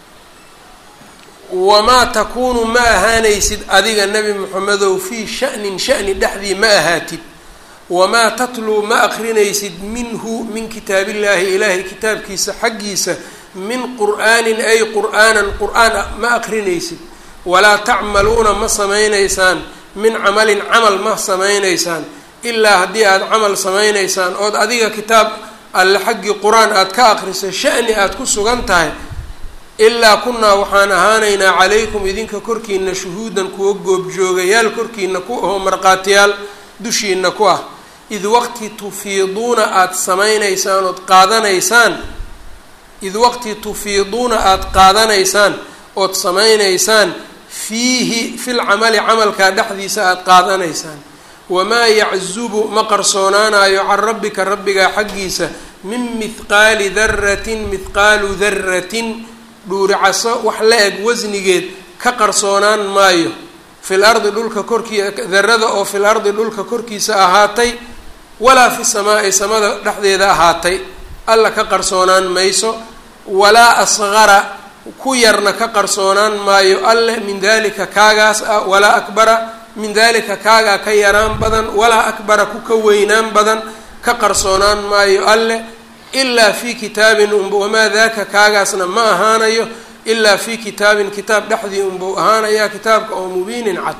wamaa takuunu ma ahaanaysid adiga nebi moxamedow fii sha'nin sha'ni dhexdii ma ahaatid wamaa tatluu ma akrinaysid minhu min kitaabillaahi ilaahay kitaabkiisa xaggiisa min qur'aanin ay qur'aanan qur'aan ma akrinaysid walaa tacmaluuna ma samaynaysaan min camalin camal ma samaynaysaan ilaa haddii aada camal samaynaysaan ood adiga kitaab alle xaggii qur-aan aada ka akriso sha'ni aada ku sugan tahay ilaa kunaa waxaan ahaanaynaa calaykum idinka korkiina shuhuudan kuwa goobjoogayaal korkiina ku ahoo markhaatiyaal dushiina ku ah id waqti tufiiduuna aada samaynaysaan ood qaadanaysaan id waqti tufiiduuna aada qaadanaysaan ood samaynaysaan fiihi fil camali camalkaa dhexdiisa aada qaadanaysaan wamaa yaczubu ma qarsoonaanayo can rabbika rabbigaa xaggiisa min mithqaali daratin mithqaalu daratin dhuuricaso wax la eg wasnigeed ka qarsoonaan maayo fil ardi dhulka korkii darada oo fil ardi dhulka korkiisa ahaatay walaa fi samaa'i samada dhexdeeda ahaatay alla ka qarsoonaan mayso walaa asqara ku yarna ka qarsoonaan maayo alle min dalika kaagaas ah walaa akbara min dalika kaagaa ka yaraan badan walaa akbara ku ka weynaan badan ka qarsoonaan maayo alle ilaa fii kitaabin unba wamaa daaka kaagaasna ma ahaanayo ilaa fii kitaabin kitaab dhexdii unbuu ahaanayaa kitaabka oo mubiinin cad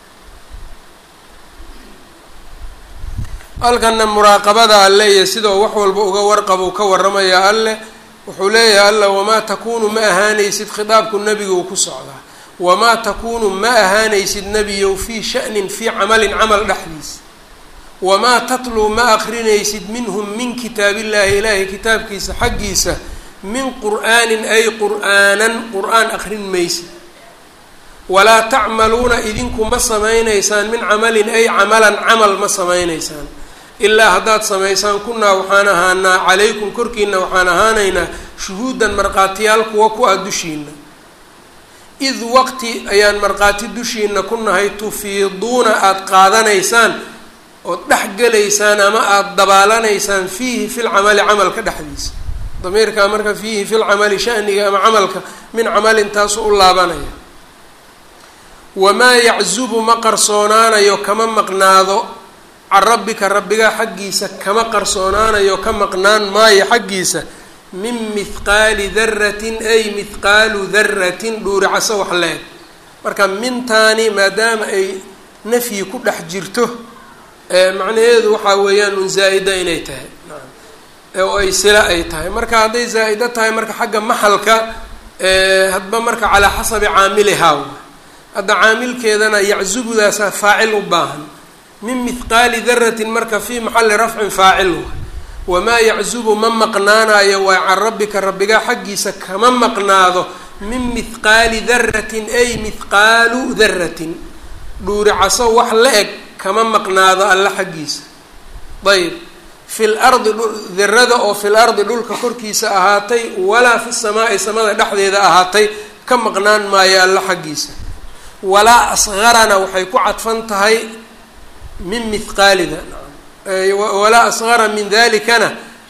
halkana muraaqabada alle iyo sidoo wax walba uga warqabuu ka waramayaa alleh wuxuu leeyahay alla wamaa takuunu ma ahaanaysid khitaabku nebiguu ku socdaa wamaa takuunu ma ahaanaysid nebiyow fii sha'nin fii camalin camal dhexdiisa wamaa tatluu ma akrinaysid minhum min kitaabillaahi ilaahay kitaabkiisa xaggiisa min qur'aanin ay qur'aanan qur-aan akrin maysid walaa tacmaluuna idinku ma samaynaysaan min camalin ay camalan camal ma samaynaysaan ilaa haddaad samaysaan kunaa waxaan ahaanaa calaykum korkiina waxaan ahaanaynaa shuhuudan markhaatiyaal kuwa ku ah dushiina id waqti ayaan markhaati dushiina ku nahay tufiiduuna aada qaadanaysaan ood dhex gelaysaan ama aada dabaalanaysaan fiihi fil camali camalka dhexdiisa damiirkaa marka fiihi fil camali shaniga ama camalka min camalin taasu u laabanaya wamaa yaczubu ma qarsoonaanayo kama maqnaado can rabbika rabbigaa xaggiisa kama qarsoonaanayo ka maqnaan maayo xaggiisa min mithqaali daratin ay mithqaalu daratin dhuuricaso wax la-eg marka mintaani maadaama ay nafyi ku dhex jirto macnaheedu waxaa weeyaan un zaa-ida inay tahay oo ay sila ay tahay marka hadday zaa-ido tahay marka xagga maxalka hadba marka calaa xasabi caamilihaa hadda caamilkeedana yaczubudaasa faacil u baahan min mithqaali daratin marka fii maxali rafcin faacil wamaa yaczubu ma maqnaanayo waa can rabbika rabbigaa xaggiisa kama maqnaado min mithqaali daratin ay mithqaalu daratin dhuuricaso wax la eg kama maqnaado alla xaggiisa ayb fi lardi dirada oo fil ardi dhulka korkiisa ahaatay walaa fi samaai samada dhexdeeda ahaatay ka maqnaan maayo alla xaggiisa walaa asqarana waxay ku cadfan tahay min mithqaalida walaa asqara min dalikana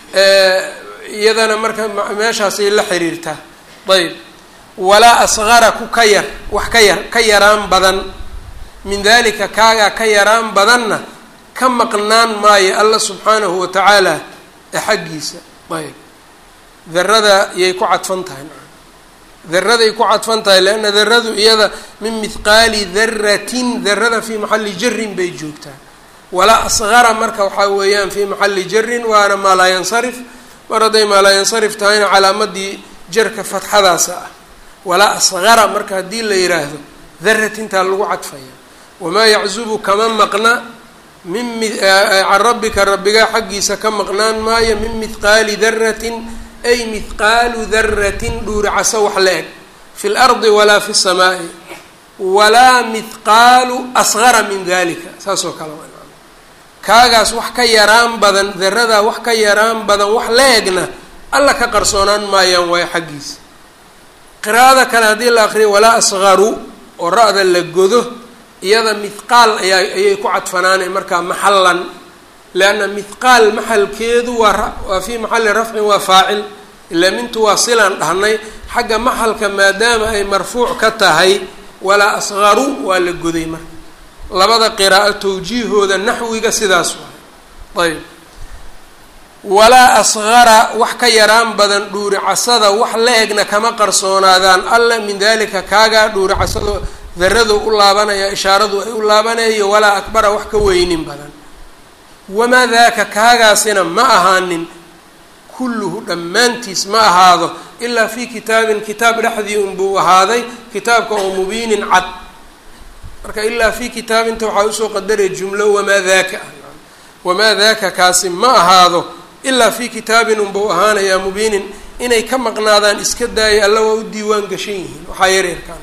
iyadana marka meeshaasay la xiriirtaa ayb walaa asqara ku ka yar wax ka yar ka yaraan badan min dalika kaagaa ka yaraan badanna ka maqnaan maayo alla subxaanahu watacaala ee xaggiisa ayb darada yay ku cadfan tahay daraday ku cadfan tahay leanna daradu iyada min mithqaali daratin darada fii maxali jarin bay joogtaa walaa asqara marka waxaa weeyaan fii maxali jarin waana maa laa yansarif mar hadday maa laa yansarif tahayna calaamadii jarka fatxadaasa ah walaa asqara marka haddii la yiraahdo daratintaa lagu cadfaya wamaa yaczubu kama maqna min can rabbika rabbigaa xaggiisa ka maqnaan maayo min mithqaali daratin ay mithqaalu daratin dhuuricaso wax la eg fi lardi walaa fi samaai walaa mithqaalu asqara min dalika saas oo kale kaagaas wax ka yaraan badan daradaa wax ka yaraan badan wax la egna alla ka qarsoonaan maayaan waayo xaggiisa qiraa'ada kale haddii la aqriyo walaa asqaru oo ra-da la godo iyada mithqaal ayaa ayay ku cadfanaanay markaa maxallan leanna mithqaal maxalkeedu waa waa fii maxalli rafcin waa faacil ilaa mintu waa silaan dhahnay xagga maxalka maadaama ay marfuuc ka tahay walaa asqaru waa la goday marka labada qiraa'o tawjiihooda naxwiga sidaas waay ayb walaa asqara wax ka yaraan badan dhuuricasada wax la egna kama qarsoonaadaan alla min dalika kaagaa dhuuricasado daradu u laabanaya ishaaradu ay u laabanayo walaa akbara wax ka weynin badan wamaa daaka kaagaasina ma ahaanin kulluhu dhammaantiis ma ahaado ilaa fii kitaabin kitaab dhexdii unbuu ahaaday kitaabka oo mubiinin cad marka ilaa fii kitaabinta waxaa usoo qadaraya jumlo wamaa daaka ah wamaa daaka kaasi ma ahaado ilaa fii kitaabin unbuu ahaanayaa mubiinin inay ka maqnaadaan iska daaya alla waa u diiwaan gashan yihiin waxaa yareerkaan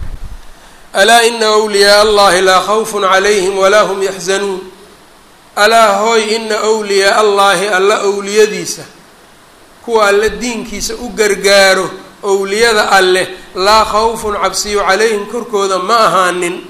alaa ina wliyaa allahi laa khawfun calayhim walaa hum yaxzanuun alaa hooy ina wliyaa allaahi alla owliyadiisa kuwa alle diinkiisa u gargaaro owliyada alleh laa khawfun cabsiyo calayhim korkooda ma ahaanin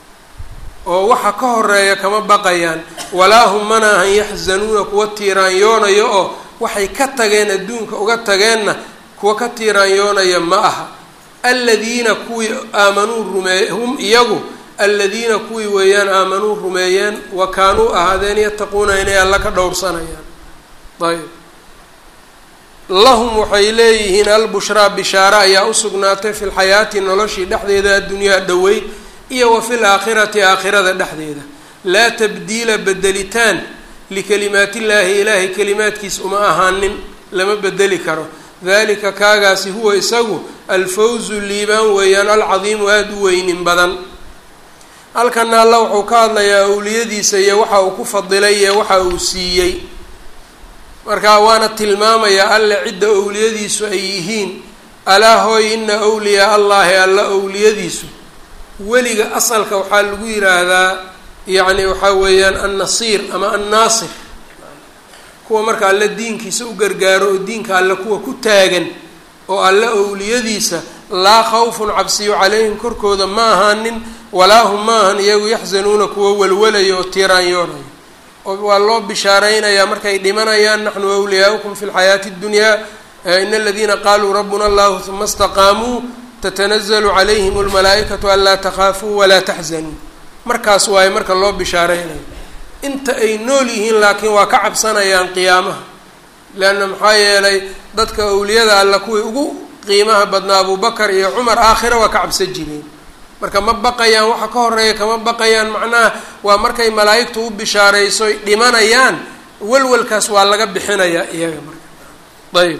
oo waxa ka horeeya kama baqayaan walaa hum mana ahan yaxzanuuna kuwa tiiraanyoonayo oo waxay ka tageen adduunka uga tageenna kuwa ka tiiraanyoonaya ma aha aladiina kuwii aamanuu rumeey hum iyagu aladiina kuwii weeyaan aamanuu rumeeyeen wa kaanuu ahaadeen yattaquuna inay alla ka dhowrsanayaan ayb lahum waxay leeyihiin albushraa bishaare ayaa u sugnaatay fi lxayaati noloshii dhexdeeda addunyaa dhoweyd iyo wa fi laakhirati aakhirada dhexdeeda laa tabdiila bedelitaan likalimaatillaahi ilaahay kalimaadkiis uma ahaanin lama bedeli karo dalika kaagaasi huwa isagu alfawzu liibaan weeyaan alcadiimu aada u weynin badan halkana alla wuxuu ka hadlayaa awliyadiisa iyo waxa uu ku fadilay iyo waxa uu siiyey marka waana tilmaamayaa alle cidda owliyadiisu ay yihiin alaa hooy ina wliyaa allahi alla owliyadiisu weliga asalka waxaa lagu yiraahdaa yacni waxaa weeyaan annasiir ama annaasir kuwa marka alle diinkiisa u gargaaro oo diinka alle kuwa ku taagan oo alle owliyadiisa laa khawfun cabsiyo calayhim korkooda ma ahaanin walaa hum ma ahan iyagu yaxzanuuna kuwa walwalaya oo tiiraanyoonaya oo waa loo bishaareynayaa markay dhimanayaan naxnu awliyaaukum fi lxayaati اddunyaa ina aladiina qaluu rabuna allahu huma istaqaamuu tatanazalu calayhim almalaa'ikatu anlaa takhaafuu walaa taxzanuu markaas waaye marka loo bishaareynayo inta ay nool yihiin laakiin waa ka cabsanayaan qiyaamaha leanna maxaa yeelay dadka awliyada alla kuwii ugu qiimaha badnaa abubakar iyo cumar aakhira waa ka cabsan jireen marka ma baqayaan waxa ka horeeya kama baqayaan macnaha waa markay malaa'igtu u bishaarayso dhimanayaan walwalkaas waa laga bixinayaa iyaga marka ayb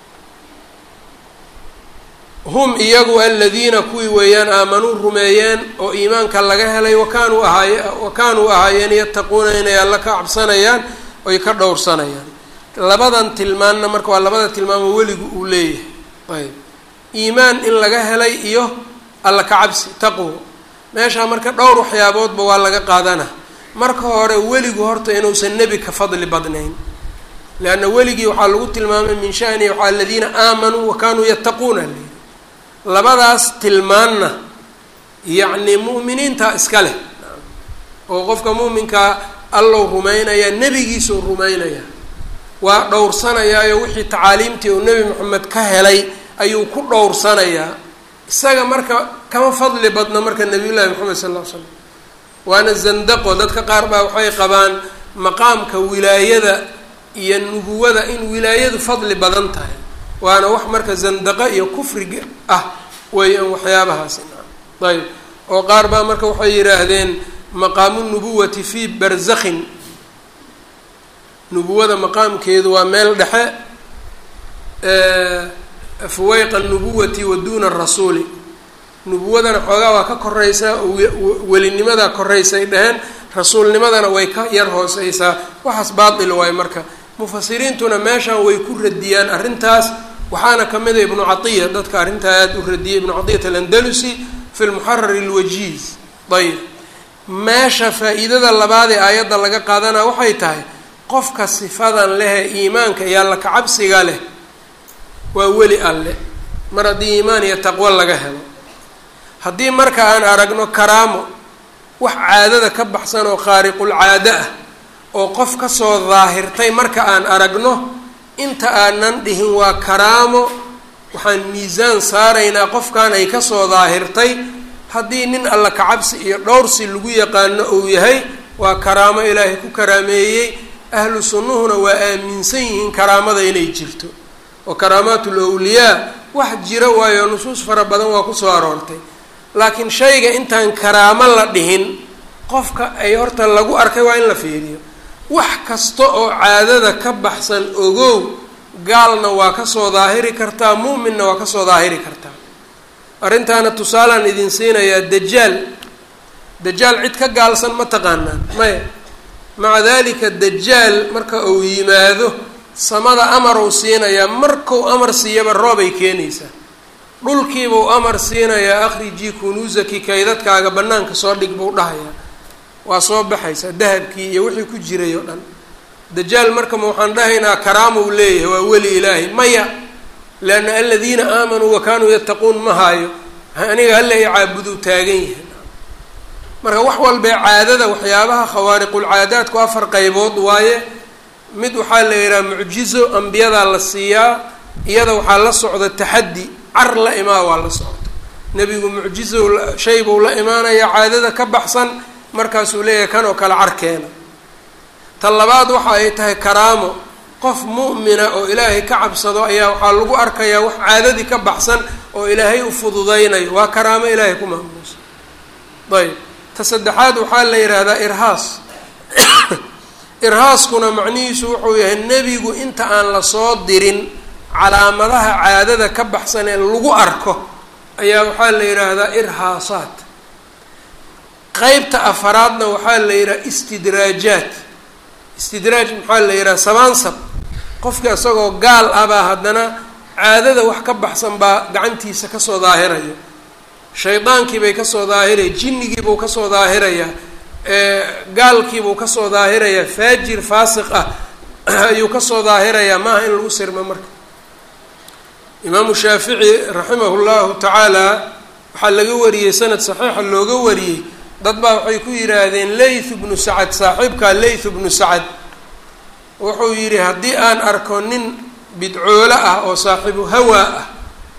hum iyagu aladiina kuwii weeyaan aamanuu rumeeyeen oo iimaanka laga helay wakaanuu ahaaye wakaanuu ahaayeen yattaquuna inay alla ka cabsanayaan oy ka dhowrsanayaan labadan tilmaanna marka waa labada tilmaamo weligu uu leeyahay ayb iimaan in laga helay iyo alla ka cabsi taqwo meeshaa marka dhowr waxyaaboodba waa laga qaadana marka hore weligu horta inuusan nebi ka fadli badnayn leanna weligii waxaa lagu tilmaamay min shanihi waxaa aladiina aamanuu wakanuu yattaquuna leeyihi labadaas tilmaanna yacni mu'miniinta iska leh oo qofka mu'minkaa allow rumaynaya nebigiisuu rumaynaya waa dhowrsanayaayo wixii tacaaliimtii uu nebi moxamed ka helay ayuu ku dhowrsanayaa isaga marka kama fadli badno marka nabiyullaahi moxamed sal ll ly slam waana zandaqo dadka qaar baa waxay qabaan maqaamka wilaayada iyo nubuwada in wilaayadu fadli badan tahay waana wax marka zandaqo iyo kufriga ah weeyaan waxyaabahaasi ayb oo qaar baa marka waxay yidhaahdeen maqaamu nubuwati fii barzakhin nubuwada maqaamkeedu waa meel dhexe fuweyqa nubuwati wa duuna rasuuli nubuwadana xoogaa waa ka koreysaa welinimada koreysay dheheen rasuulnimadana way ka yar hooseysaa waxaas baatil waayo marka mufasiriintuna meeshan way ku radiyaan arrintaas waxaana ka mid a ibnu catiya dadka arrintaa aada u radiyay ibnu catiyat alandalusi fi lmuxarar alwajiiz ayb meesha faa-iidada labaad ee aayadda laga qaadana waxay tahay qofka sifadan lehee iimaanka iyo alla kacabsiga leh waa weli alle mar haddii iimaan iyo taqwo laga helo haddii marka aan aragno karaamo wax caadada ka baxsan oo khaariqul caado ah oo qof kasoo daahirtay marka aan aragno inta aanan dhihin waa karaamo waxaan miisaan saaraynaa qofkan ay kasoo daahirtay haddii nin alla kacabsi iyo dhowrsi lagu yaqaano uu yahay waa karaamo ilaahay ku karaameeyey ahlu sunnuhuna waa aaminsan yihiin karaamada inay jirto oo karaamaatul awliyaa wax jira waayo nusuus fara badan waa kusoo aroortay laakiin shayga intaan karaamo la dhihin qofka ay horta lagu arkay waa in la fiiriyo wax kasta oo caadada ka baxsan ogow gaalna waa kasoo daahiri kartaa mu'minna waa kasoo daahiri kartaa arrintaana tusaalaan idin siinayaa dajaal dajaal cid ka gaalsan ma taqaanaan maya maca dalika dajaal marka uu yimaado samada amar uu siinayaa markuu amar siiyaba roobay keenaysaa dhulkiibuu amar siinayaa akhrijii kunuusaki kaydadkaaga bannaanka soo dhig buu dhahayaa waa soo baxaysaa dahabkii iyo wixii ku jiray oo dhan dajaal marka ma waxaan dhahaynaa karaamou leeyahay waa weli ilaahay maya leanna aladiina aamanuu wa kaanuu yattaquun ma haayo aniga hala i caabuduu taagan yahay marka wax walbee caadada waxyaabaha khawaariqulcaadaadku afar qaybood waaye mid waxaa la yidhaha mucjizo ambiyadaa la siiyaa iyada waxaa la socda taxaddi car la imaa waa la socda nebigu mucjizo shay buu la imaanayaa caadada ka baxsan markaasuu leeyahay kan oo kale carkeena ta labaad waxa ay tahay karaamo qof mu'mina oo ilaahay ka cabsado ayaa waxaa lagu arkayaa wax caadadii ka baxsan oo ilaahay u fududaynayo waa karaamo ilaahay ku maamuusa ayb ta saddexaad waxaa la yidhaahdaa irhaas irhaaskuna macnihiisu wuxuu yahay nebigu inta aan lasoo dirin calaamadaha caadada ka baxsan ee lagu arko ayaa waxaa la yidhaahdaa irhaasaat qeybta afaraadna waxaa la yidhaha istidraajaat istidraaj maxaa la yidhaha sabaansab qofka isagoo gaal ah baa haddana caadada wax ka baxsan baa gacantiisa kasoo daahiraya shaydaankiibay kasoo daahiraya jinnigiibuu kasoo daahirayaa gaalkiibuu kasoo daahirayaa faajir faasiq ah ayuu kasoo daahirayaa maaha in lagu sirmo marka imaamu shaafici raximahu llahu tacaala waxaa laga wariyey sanad saxiixa looga wariyey dad baa waxay ku yidhaahdeen layth bnu sacad saaxiibkaa layth bnu sacad wuxuu yidhi haddii aan arko nin bidcoolo ah oo saaxiibu hawaa ah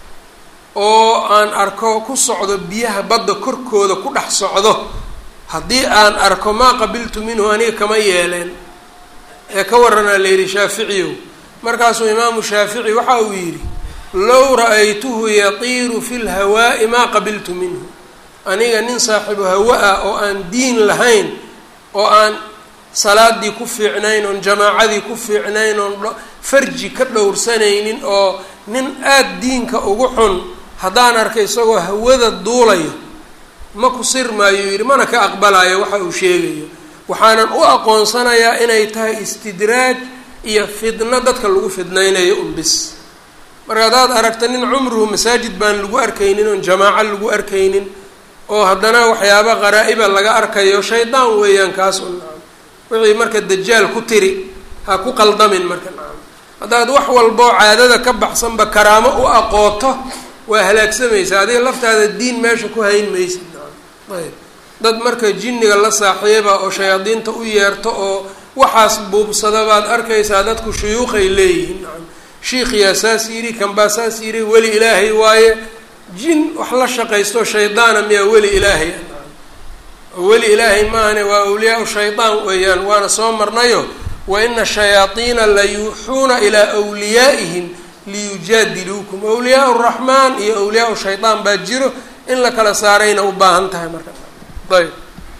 oo aan arko ku socdo biyaha badda korkooda ku dhex socdo haddii aan arko maa qabiltu minhu aniga kama yeeleen ee ka waranaa la yidhi shaaficiyow markaasuu imaamu shaafici waxa uu yidhi low ra-aytuhu yatiiru fi lhawaa'i maa qabiltu minhu aniga nin saaxiibu hawa ah oo aan diin lahayn oo aan salaadii ku fiicnayn oon jamaacadii ku fiicnayn oon farji ka dhowrsanaynin oo nin aada diinka ugu xun haddaan arkay isagoo hawada duulayo ma ku sirmaayo yidhi mana ka aqbalayo waxa uu sheegayo waxaanan u aqoonsanayaa inay tahay istidraaj iyo fidno dadka lagu fidnaynayo unbis marka haddaad aragta nin cumruhu masaajid baan lagu arkaynin oon jamaaco lagu arkaynin oo haddana waxyaaba qaraa-iba laga arkayo shaydaan weeyaan kaas un nacam wixii marka dajaal ku tiri ha ku qaldamin marka nacam haddaad wax walboo caadada ka baxsanba karaamo u aqooto waa halaagsamaysa adiga laftaada diin meesha ku hayn maysid nacam ayb dad marka jinniga la saaxiiba oo shayaadiinta u yeerto oo waxaas buubsada baad arkaysaa dadku shuyuuqay leeyihiin nacam shiikhiyaa saas yidhi kanbaa saas yidhi weli ilaahay waaye jin wax la shaqaysto shaydaana miyaa weli ilaahay weli ilaahay maahane waa awliyaa shaydaan weeyaan waana soo marnayo wa ina shayaadiina la yuuxuuna ilaa wliyaa'ihim liyujaadiluukum awliyaa raxmaan iyo awliyaa shaydaan baa jiro in la kala saarayna u baahan tahay marka ayb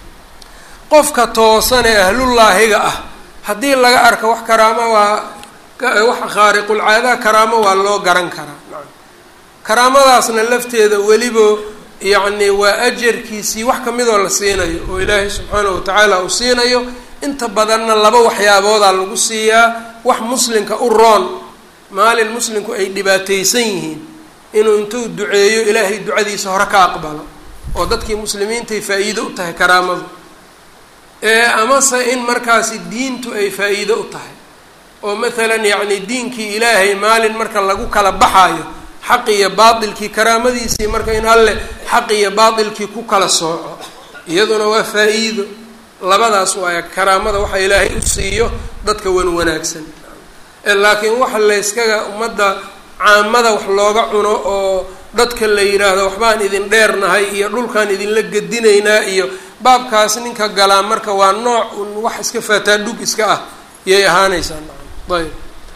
qofka toosan ee ahlullaahiga ah haddii laga arka wax karaamo waa wax khaariqulcaadaha karaamo waa loo garan karaa karaamadaasna lafteeda weliba yacni waa ajarkiisii wax kamidoo la siinayo oo ilaahay subxaanahu watacaala uu siinayo inta badanna laba waxyaaboodaa lagu siiyaa wax muslimka u roon maalin muslimku ay dhibaataysan yihiin inuu intuu duceeyo ilaahay ducadiisa hore ka aqbalo oo dadkii muslimiintay faa-iido u tahay karaamadu ee amase in markaasi diintu ay faa-iido u tahay oo mathalan yacni diinkii ilaahay maalin marka lagu kala baxaayo xaq iyo baatilkii karaamadiisii marka in alle xaq iyo baatilkii ku kala sooco iyaduna waa faa-iido labadaas waaya karaamada waxa ilaahay u siiyo dadka wan wanaagsan laakiin waxa layskaga ummadda caamada wax looga cuno oo dadka la yidhaahdo waxbaan idin dheernahay iyo dhulkaan idinla gedinaynaa iyo baabkaas ninka galaa marka waa nooc un wax iska faataa dhug iska ah yay ahaanaysaa ayb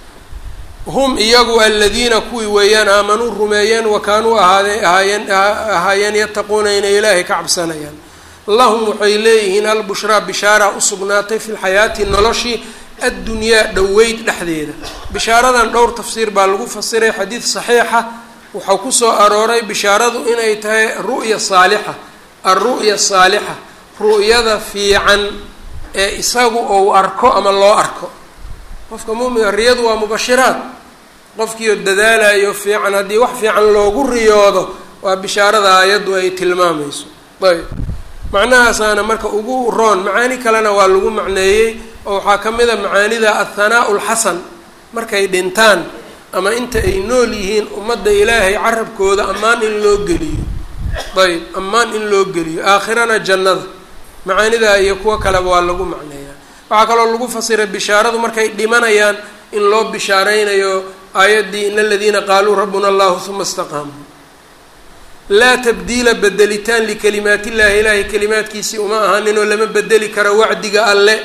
hum iyagu aladiina kuwii weeyaan aamanuu rumeeyeen wa kaanuu ahaade ahaayeen ahaayeen yattaquuna inay ilaahay ka cabsanayaan lahum waxay leeyihiin albushraa bishaara usugnaatay fi lxayaati noloshii addunyaa dhoweyd dhexdeeda bishaaradan dhowr tafsiir baa lagu fasiray xadiid saxiixa waxau kusoo arooray bishaaradu inay tahay ru'ya saalixa alru'ya saalixa ru'yada fiican ee isagu ou arko ama loo arko qofka muuminka riyadu waa mubashiraad qofkiioo dadaalayo fiican haddii wax fiican loogu riyoodo waa bishaarada aayaddu ay tilmaamayso ayb macnahaasaana marka ugu roon macaani kalena waa lagu macneeyey oo waxaa ka mid a macaanida athanaa'u lxasan markay dhintaan ama inta ay nool yihiin ummadda ilaahay carabkooda ammaan in loo geliyo ayb ammaan in loo geliyo aakhirana jannada macaanidaa iyo kuwo kaleba waa lagu macneeyaa waxaa kaloo lagu fasiray bishaaradu markay dhimanayaan in loo bishaareynayo aayaddii in aladiina qaaluu rabbuna allahu huma istaqaamuu laa tabdiila bedelitaan likalimaat illahi ilaahay kalimaadkiisii uma ahaninoo lama bedeli karo wacdiga alle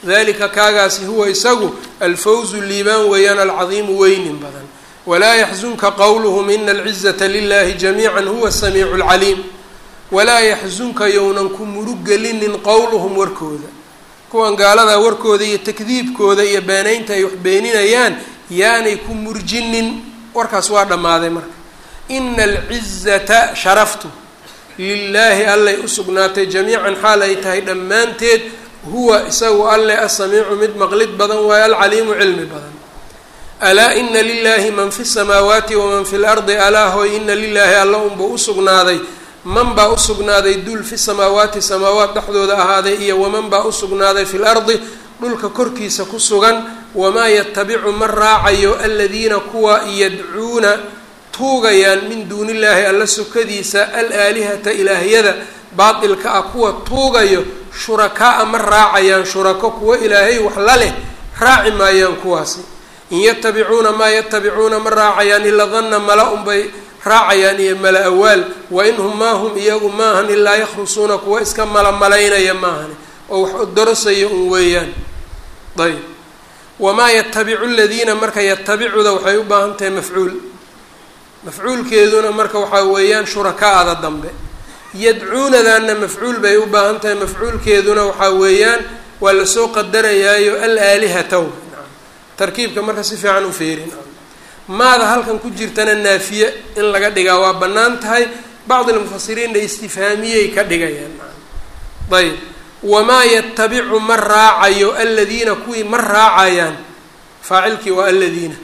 dalika kaagaasi huwa isagu alfawzu liibaan weeyaan alcadiimu weynin badan walaa yaxzunka qowluhum ina alcizata lilahi jamiica huwa samiicu lcaliim walaa yaxzunka yownan ku muruggelinin qowluhum warkooda kuwan gaaladaa warkooda iyo takdiibkooda iyo beenaynta ay wax beeninayaan yaanay ku murjinin warkaas waa dhammaaday marka ina alcizata sharaftu lilaahi allay u sugnaatay jamiican xaal ay tahay dhammaanteed huwa isagu alle asamiicu mid maqlid badan waayo alcaliimu cilmi badan alaa ina lilaahi man fi samaawaati waman fi lardi alaa hoy ina lilaahi alla unbuu usugnaaday man baa usugnaaday dul fi samaawaati samaawaat dhexdooda ahaaday iyo waman baa usugnaaday fi lardi dhulka korkiisa ku sugan wamaa yatabicu ma raacayo aladiina kuwa yadcuuna tuugayaan min duuni illaahi alla sokadiisa alaalihata ilaahyada baatilka ah kuwa tuugayo shurakaa-a ma raacayaan shurako kuwa ilaahay wax la leh raaci maayaan kuwaasi in yatabicuuna maa yatabicuuna ma raacayaan ila danna mala unbay raacayaan iyo mala awaal wa in hum maa hum iyagu maahan ilaa yakhrusuuna kuwa iska malamalaynaya maahani oo wax odorosaya un weeyaan ayb wamaa yatabicu ladiina marka yatabicuda waxay u baahan tahay mafcuul mafcuulkeeduna marka waxaa weeyaan shurakaada dambe yadcuunadanna mafcuul bay u baahan tahay mafcuulkeeduna waxaa weeyaan waa lasoo qadarayaayo alaalihataw tarkiibka marka si fiican u feerin maada halkan ku jirtana naafiye in laga dhigaa waa bannaan tahay bacd almufasiriinna istifhaamiyey ka dhigayaan ayb wamaa yatabicu ma raacayo aladiina kuwii ma raacayaan faacilkii waa aladiina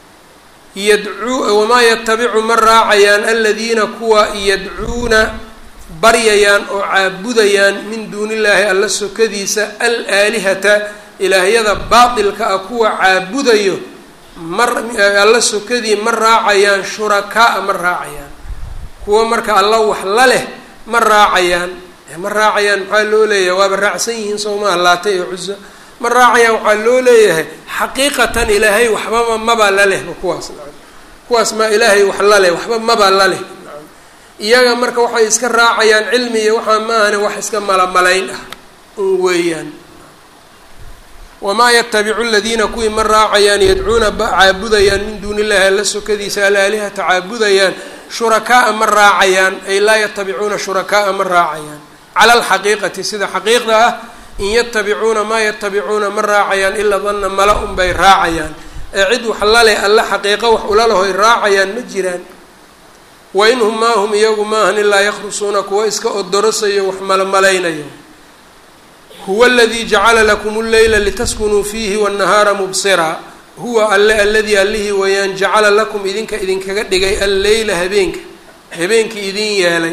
yadcuu wamaa yatabicu ma raacayaan aladiina kuwa yadcuuna baryayaan oo caabudayaan min duuni illaahi alla sokadiisa alaalihata ilaahyada baatilka ah kuwa caabudayo mar alla sokadii ma raacayaan shurakaa ma raacayaan kuwa marka alla wax la leh ma raacayaan ma raacayaan maxaa loo leeyahay waaba raacsan yihiin soomaa laata iyo cuso ma raacayaan waxaa loo leeyahay xaqiiqatan ilaahay waxbaba maba la lehba kuwaas kuwaas maa ilaahay wax la leh waxba maba la leh iyaga marka waxay iska raacayaan cilmi iyo waxaa maahane wax iska malamalayn ah un weeyaan wamaa yatabicu ladiina kuwii ma raacayaan yadcuuna caabudayaan min duuni illahi alla sokadiisa alaalihata caabudayaan shurakaa-a ma raacayaan ay laa yatabicuuna shurakaa-a ma raacayaan cala alxaqiiqati sida xaqiiqda ah in yatabicuuna maa yatabicuuna ma raacayaan ilaa danna mala unbay raacayaan ee cid wax laleh alla xaqiiqo wax ula lahoy raacayaan ma jiraan wa in hum maa hum iyagu maahan ilaa yakhrusuuna kuwa iska odorosayo wax malamaleynayo huwa aladii jacala lakum lleyla litaskunuu fiihi wاnnahaara mubsiraa huwa alle alladii allihii weeyaan jacala lakum idinka idinkaga dhigay alleyla habeenka habeenkii idin yeelay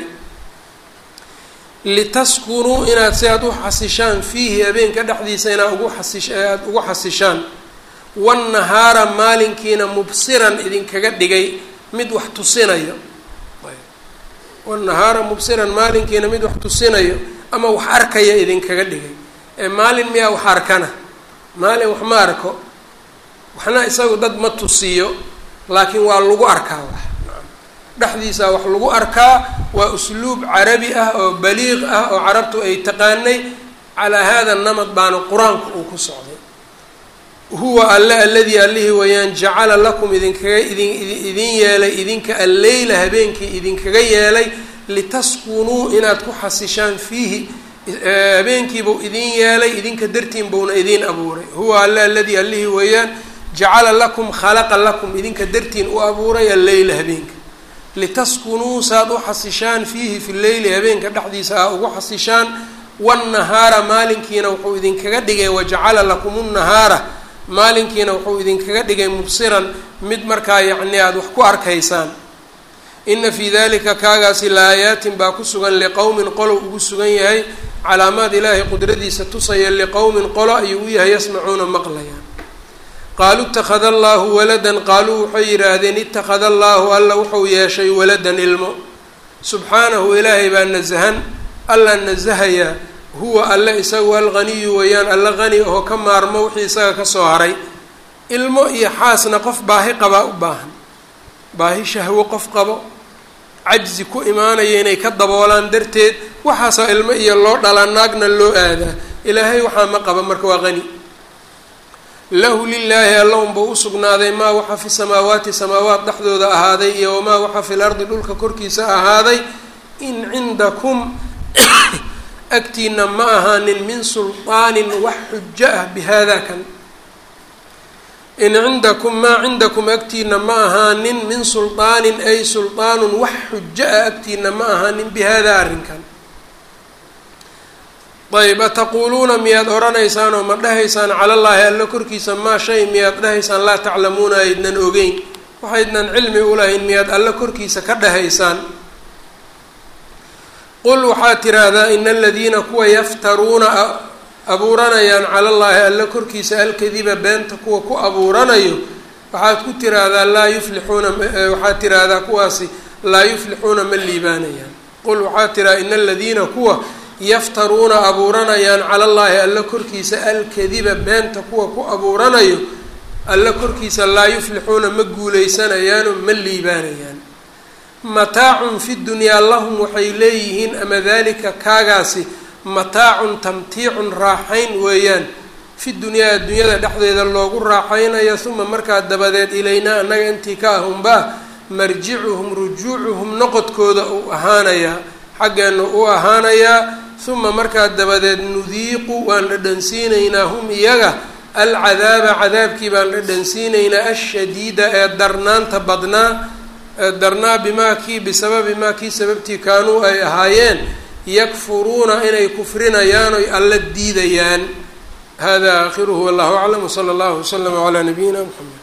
litaskunuu inaad si aad u xasishaan fiihi habeenka dhexdiisa inaad ugu xasish aada ugu xasishaan wannahaara maalinkiina mubsiran idinkaga dhigay mid wax tusinayo wannahaara mubsiran maalinkiina mid wax tusinayo ama wax arkaya idinkaga dhigay ee maalin miyaa wax arkana maalin wax ma arko waxna isagu dad ma tusiyo laakiin waa lagu arkaa wax dhexdiisa wax lagu arkaa waa usluub carabi ah oo baliiq ah oo carabtu ay taqaanay calaa hada namad baana qur-aanku uu ku socday huwa alle alladii allihii weeyaan jacala lakum idinkaga idin idin yeelay idinka alleyla habeenkii idinkaga yeelay litaskunuu inaad ku xasishaan fiihi habeenkiibuu idin yeelay idinka dartiin buuna idiin abuuray huwa alle alladii allihii weeyaan jacala lakum khalaqa lakum idinka dartiin u abuuray alleyla habeenka litaskunuu saad u xasishaan fiihi fi leyli habeenka dhexdiisa a ugu xasishaan wannahaara maalinkiina wuxuu idinkaga dhigay wajacala lakum nnahaara maalinkiina wuxuu idinkaga dhigay mubsiran mid markaa yacni aada wax ku arkaysaan ina fii dalika kaagaasi laayaatin baa ku sugan liqowmin qolo ugu sugan yahay calaamaad ilaahay qudradiisa tusaya liqowmin qolo ayuu u yahay yasmacuuna maqlayaan qaaluu ittakhada allaahu waladan qaaluu waxay yidhaahdeen ittakhada allaahu alla wuxuu yeeshay waladan ilmo subxaanahu ilaahay baa nasahan alla nasahayaa huwa alle isagu alghaniyu weeyaan alla qani oo ka maarmo wixii isaga kasoo haray ilmo iyo xaasna qof baahi qabaa u baahan baahi shahwo qof qabo cajzi ku imaanaya inay ka daboolaan darteed waxaasaa ilmo iyo loo dhalaa naagna loo aadaa ilaahay waxaa ma qaba marka waa qani lahu lilaahi alla unbuu usugnaaday maa waxa fi samaawaati samaawaat dhexdooda ahaaday iyo wamaa waxa fi lardi dhulka korkiisa ahaaday in cindakum agtiina ma ahaanin min sulطaanin wax xujo ah bihada kan in cindakum maa cindakum agtiina ma ahaanin min sulطaanin ay sulطaanun wax xujo ah agtiina ma ahaanin bihada arrinkan ayb ataquuluuna miyaad odhanaysaan oo ma dhahaysaan cala llaahi alla korkiisa maa shay miyaad dhahaysaan laa taclamuuna aydnan ogeyn waxaydnan cilmi ulahayn miyaad alla korkiisa ka dhahaysaan qul waxaad tiraahdaa ina aladiina kuwa yaftaruuna abuuranayaan cala llaahi alla korkiisa alkadiba beenta kuwa ku abuuranayo waxaad ku tiraahdaa laa yuflixuuna waxaad tiraahdaa kuwaasi laa yuflixuuna ma liibaanayaan qul waxaad tiraahdaa ina aladiina kuwa yaftaruuna abuuranayaan cala llaahi alla korkiisa alkadiba beenta kuwa ku abuuranayo alla korkiisa laa yuflixuuna ma guuleysanayaano ma liibaanayaan mataacun fi dunyaa lahum waxay leeyihiin ama dalika kaagaasi mataacun tamtiicun raaxayn weeyaan fi dunyaa addunyada dhexdeeda loogu raaxaynayo uma markaa dabadeed ilaynaa annaga intii ka ahunbaa marjicuhum rujuucuhum noqodkooda uu ahaanayaa xaggeena u ahaanayaa uma markaa dabadeed nudiiqu waan dhadhansiinaynaa hum iyaga alcadaaba cadaabkii baan dhadhansiinaynaa ashadiida ee darnaanta badnaa ee darnaa bimaa kii bisababi maa kii sababtii kaanuu ay ahaayeen yakfuruuna inay kufrinayaan oy alla diidayaan hada aakhiruhu wallahu aclam wsala allahu waslama calaa nabiyina mxamed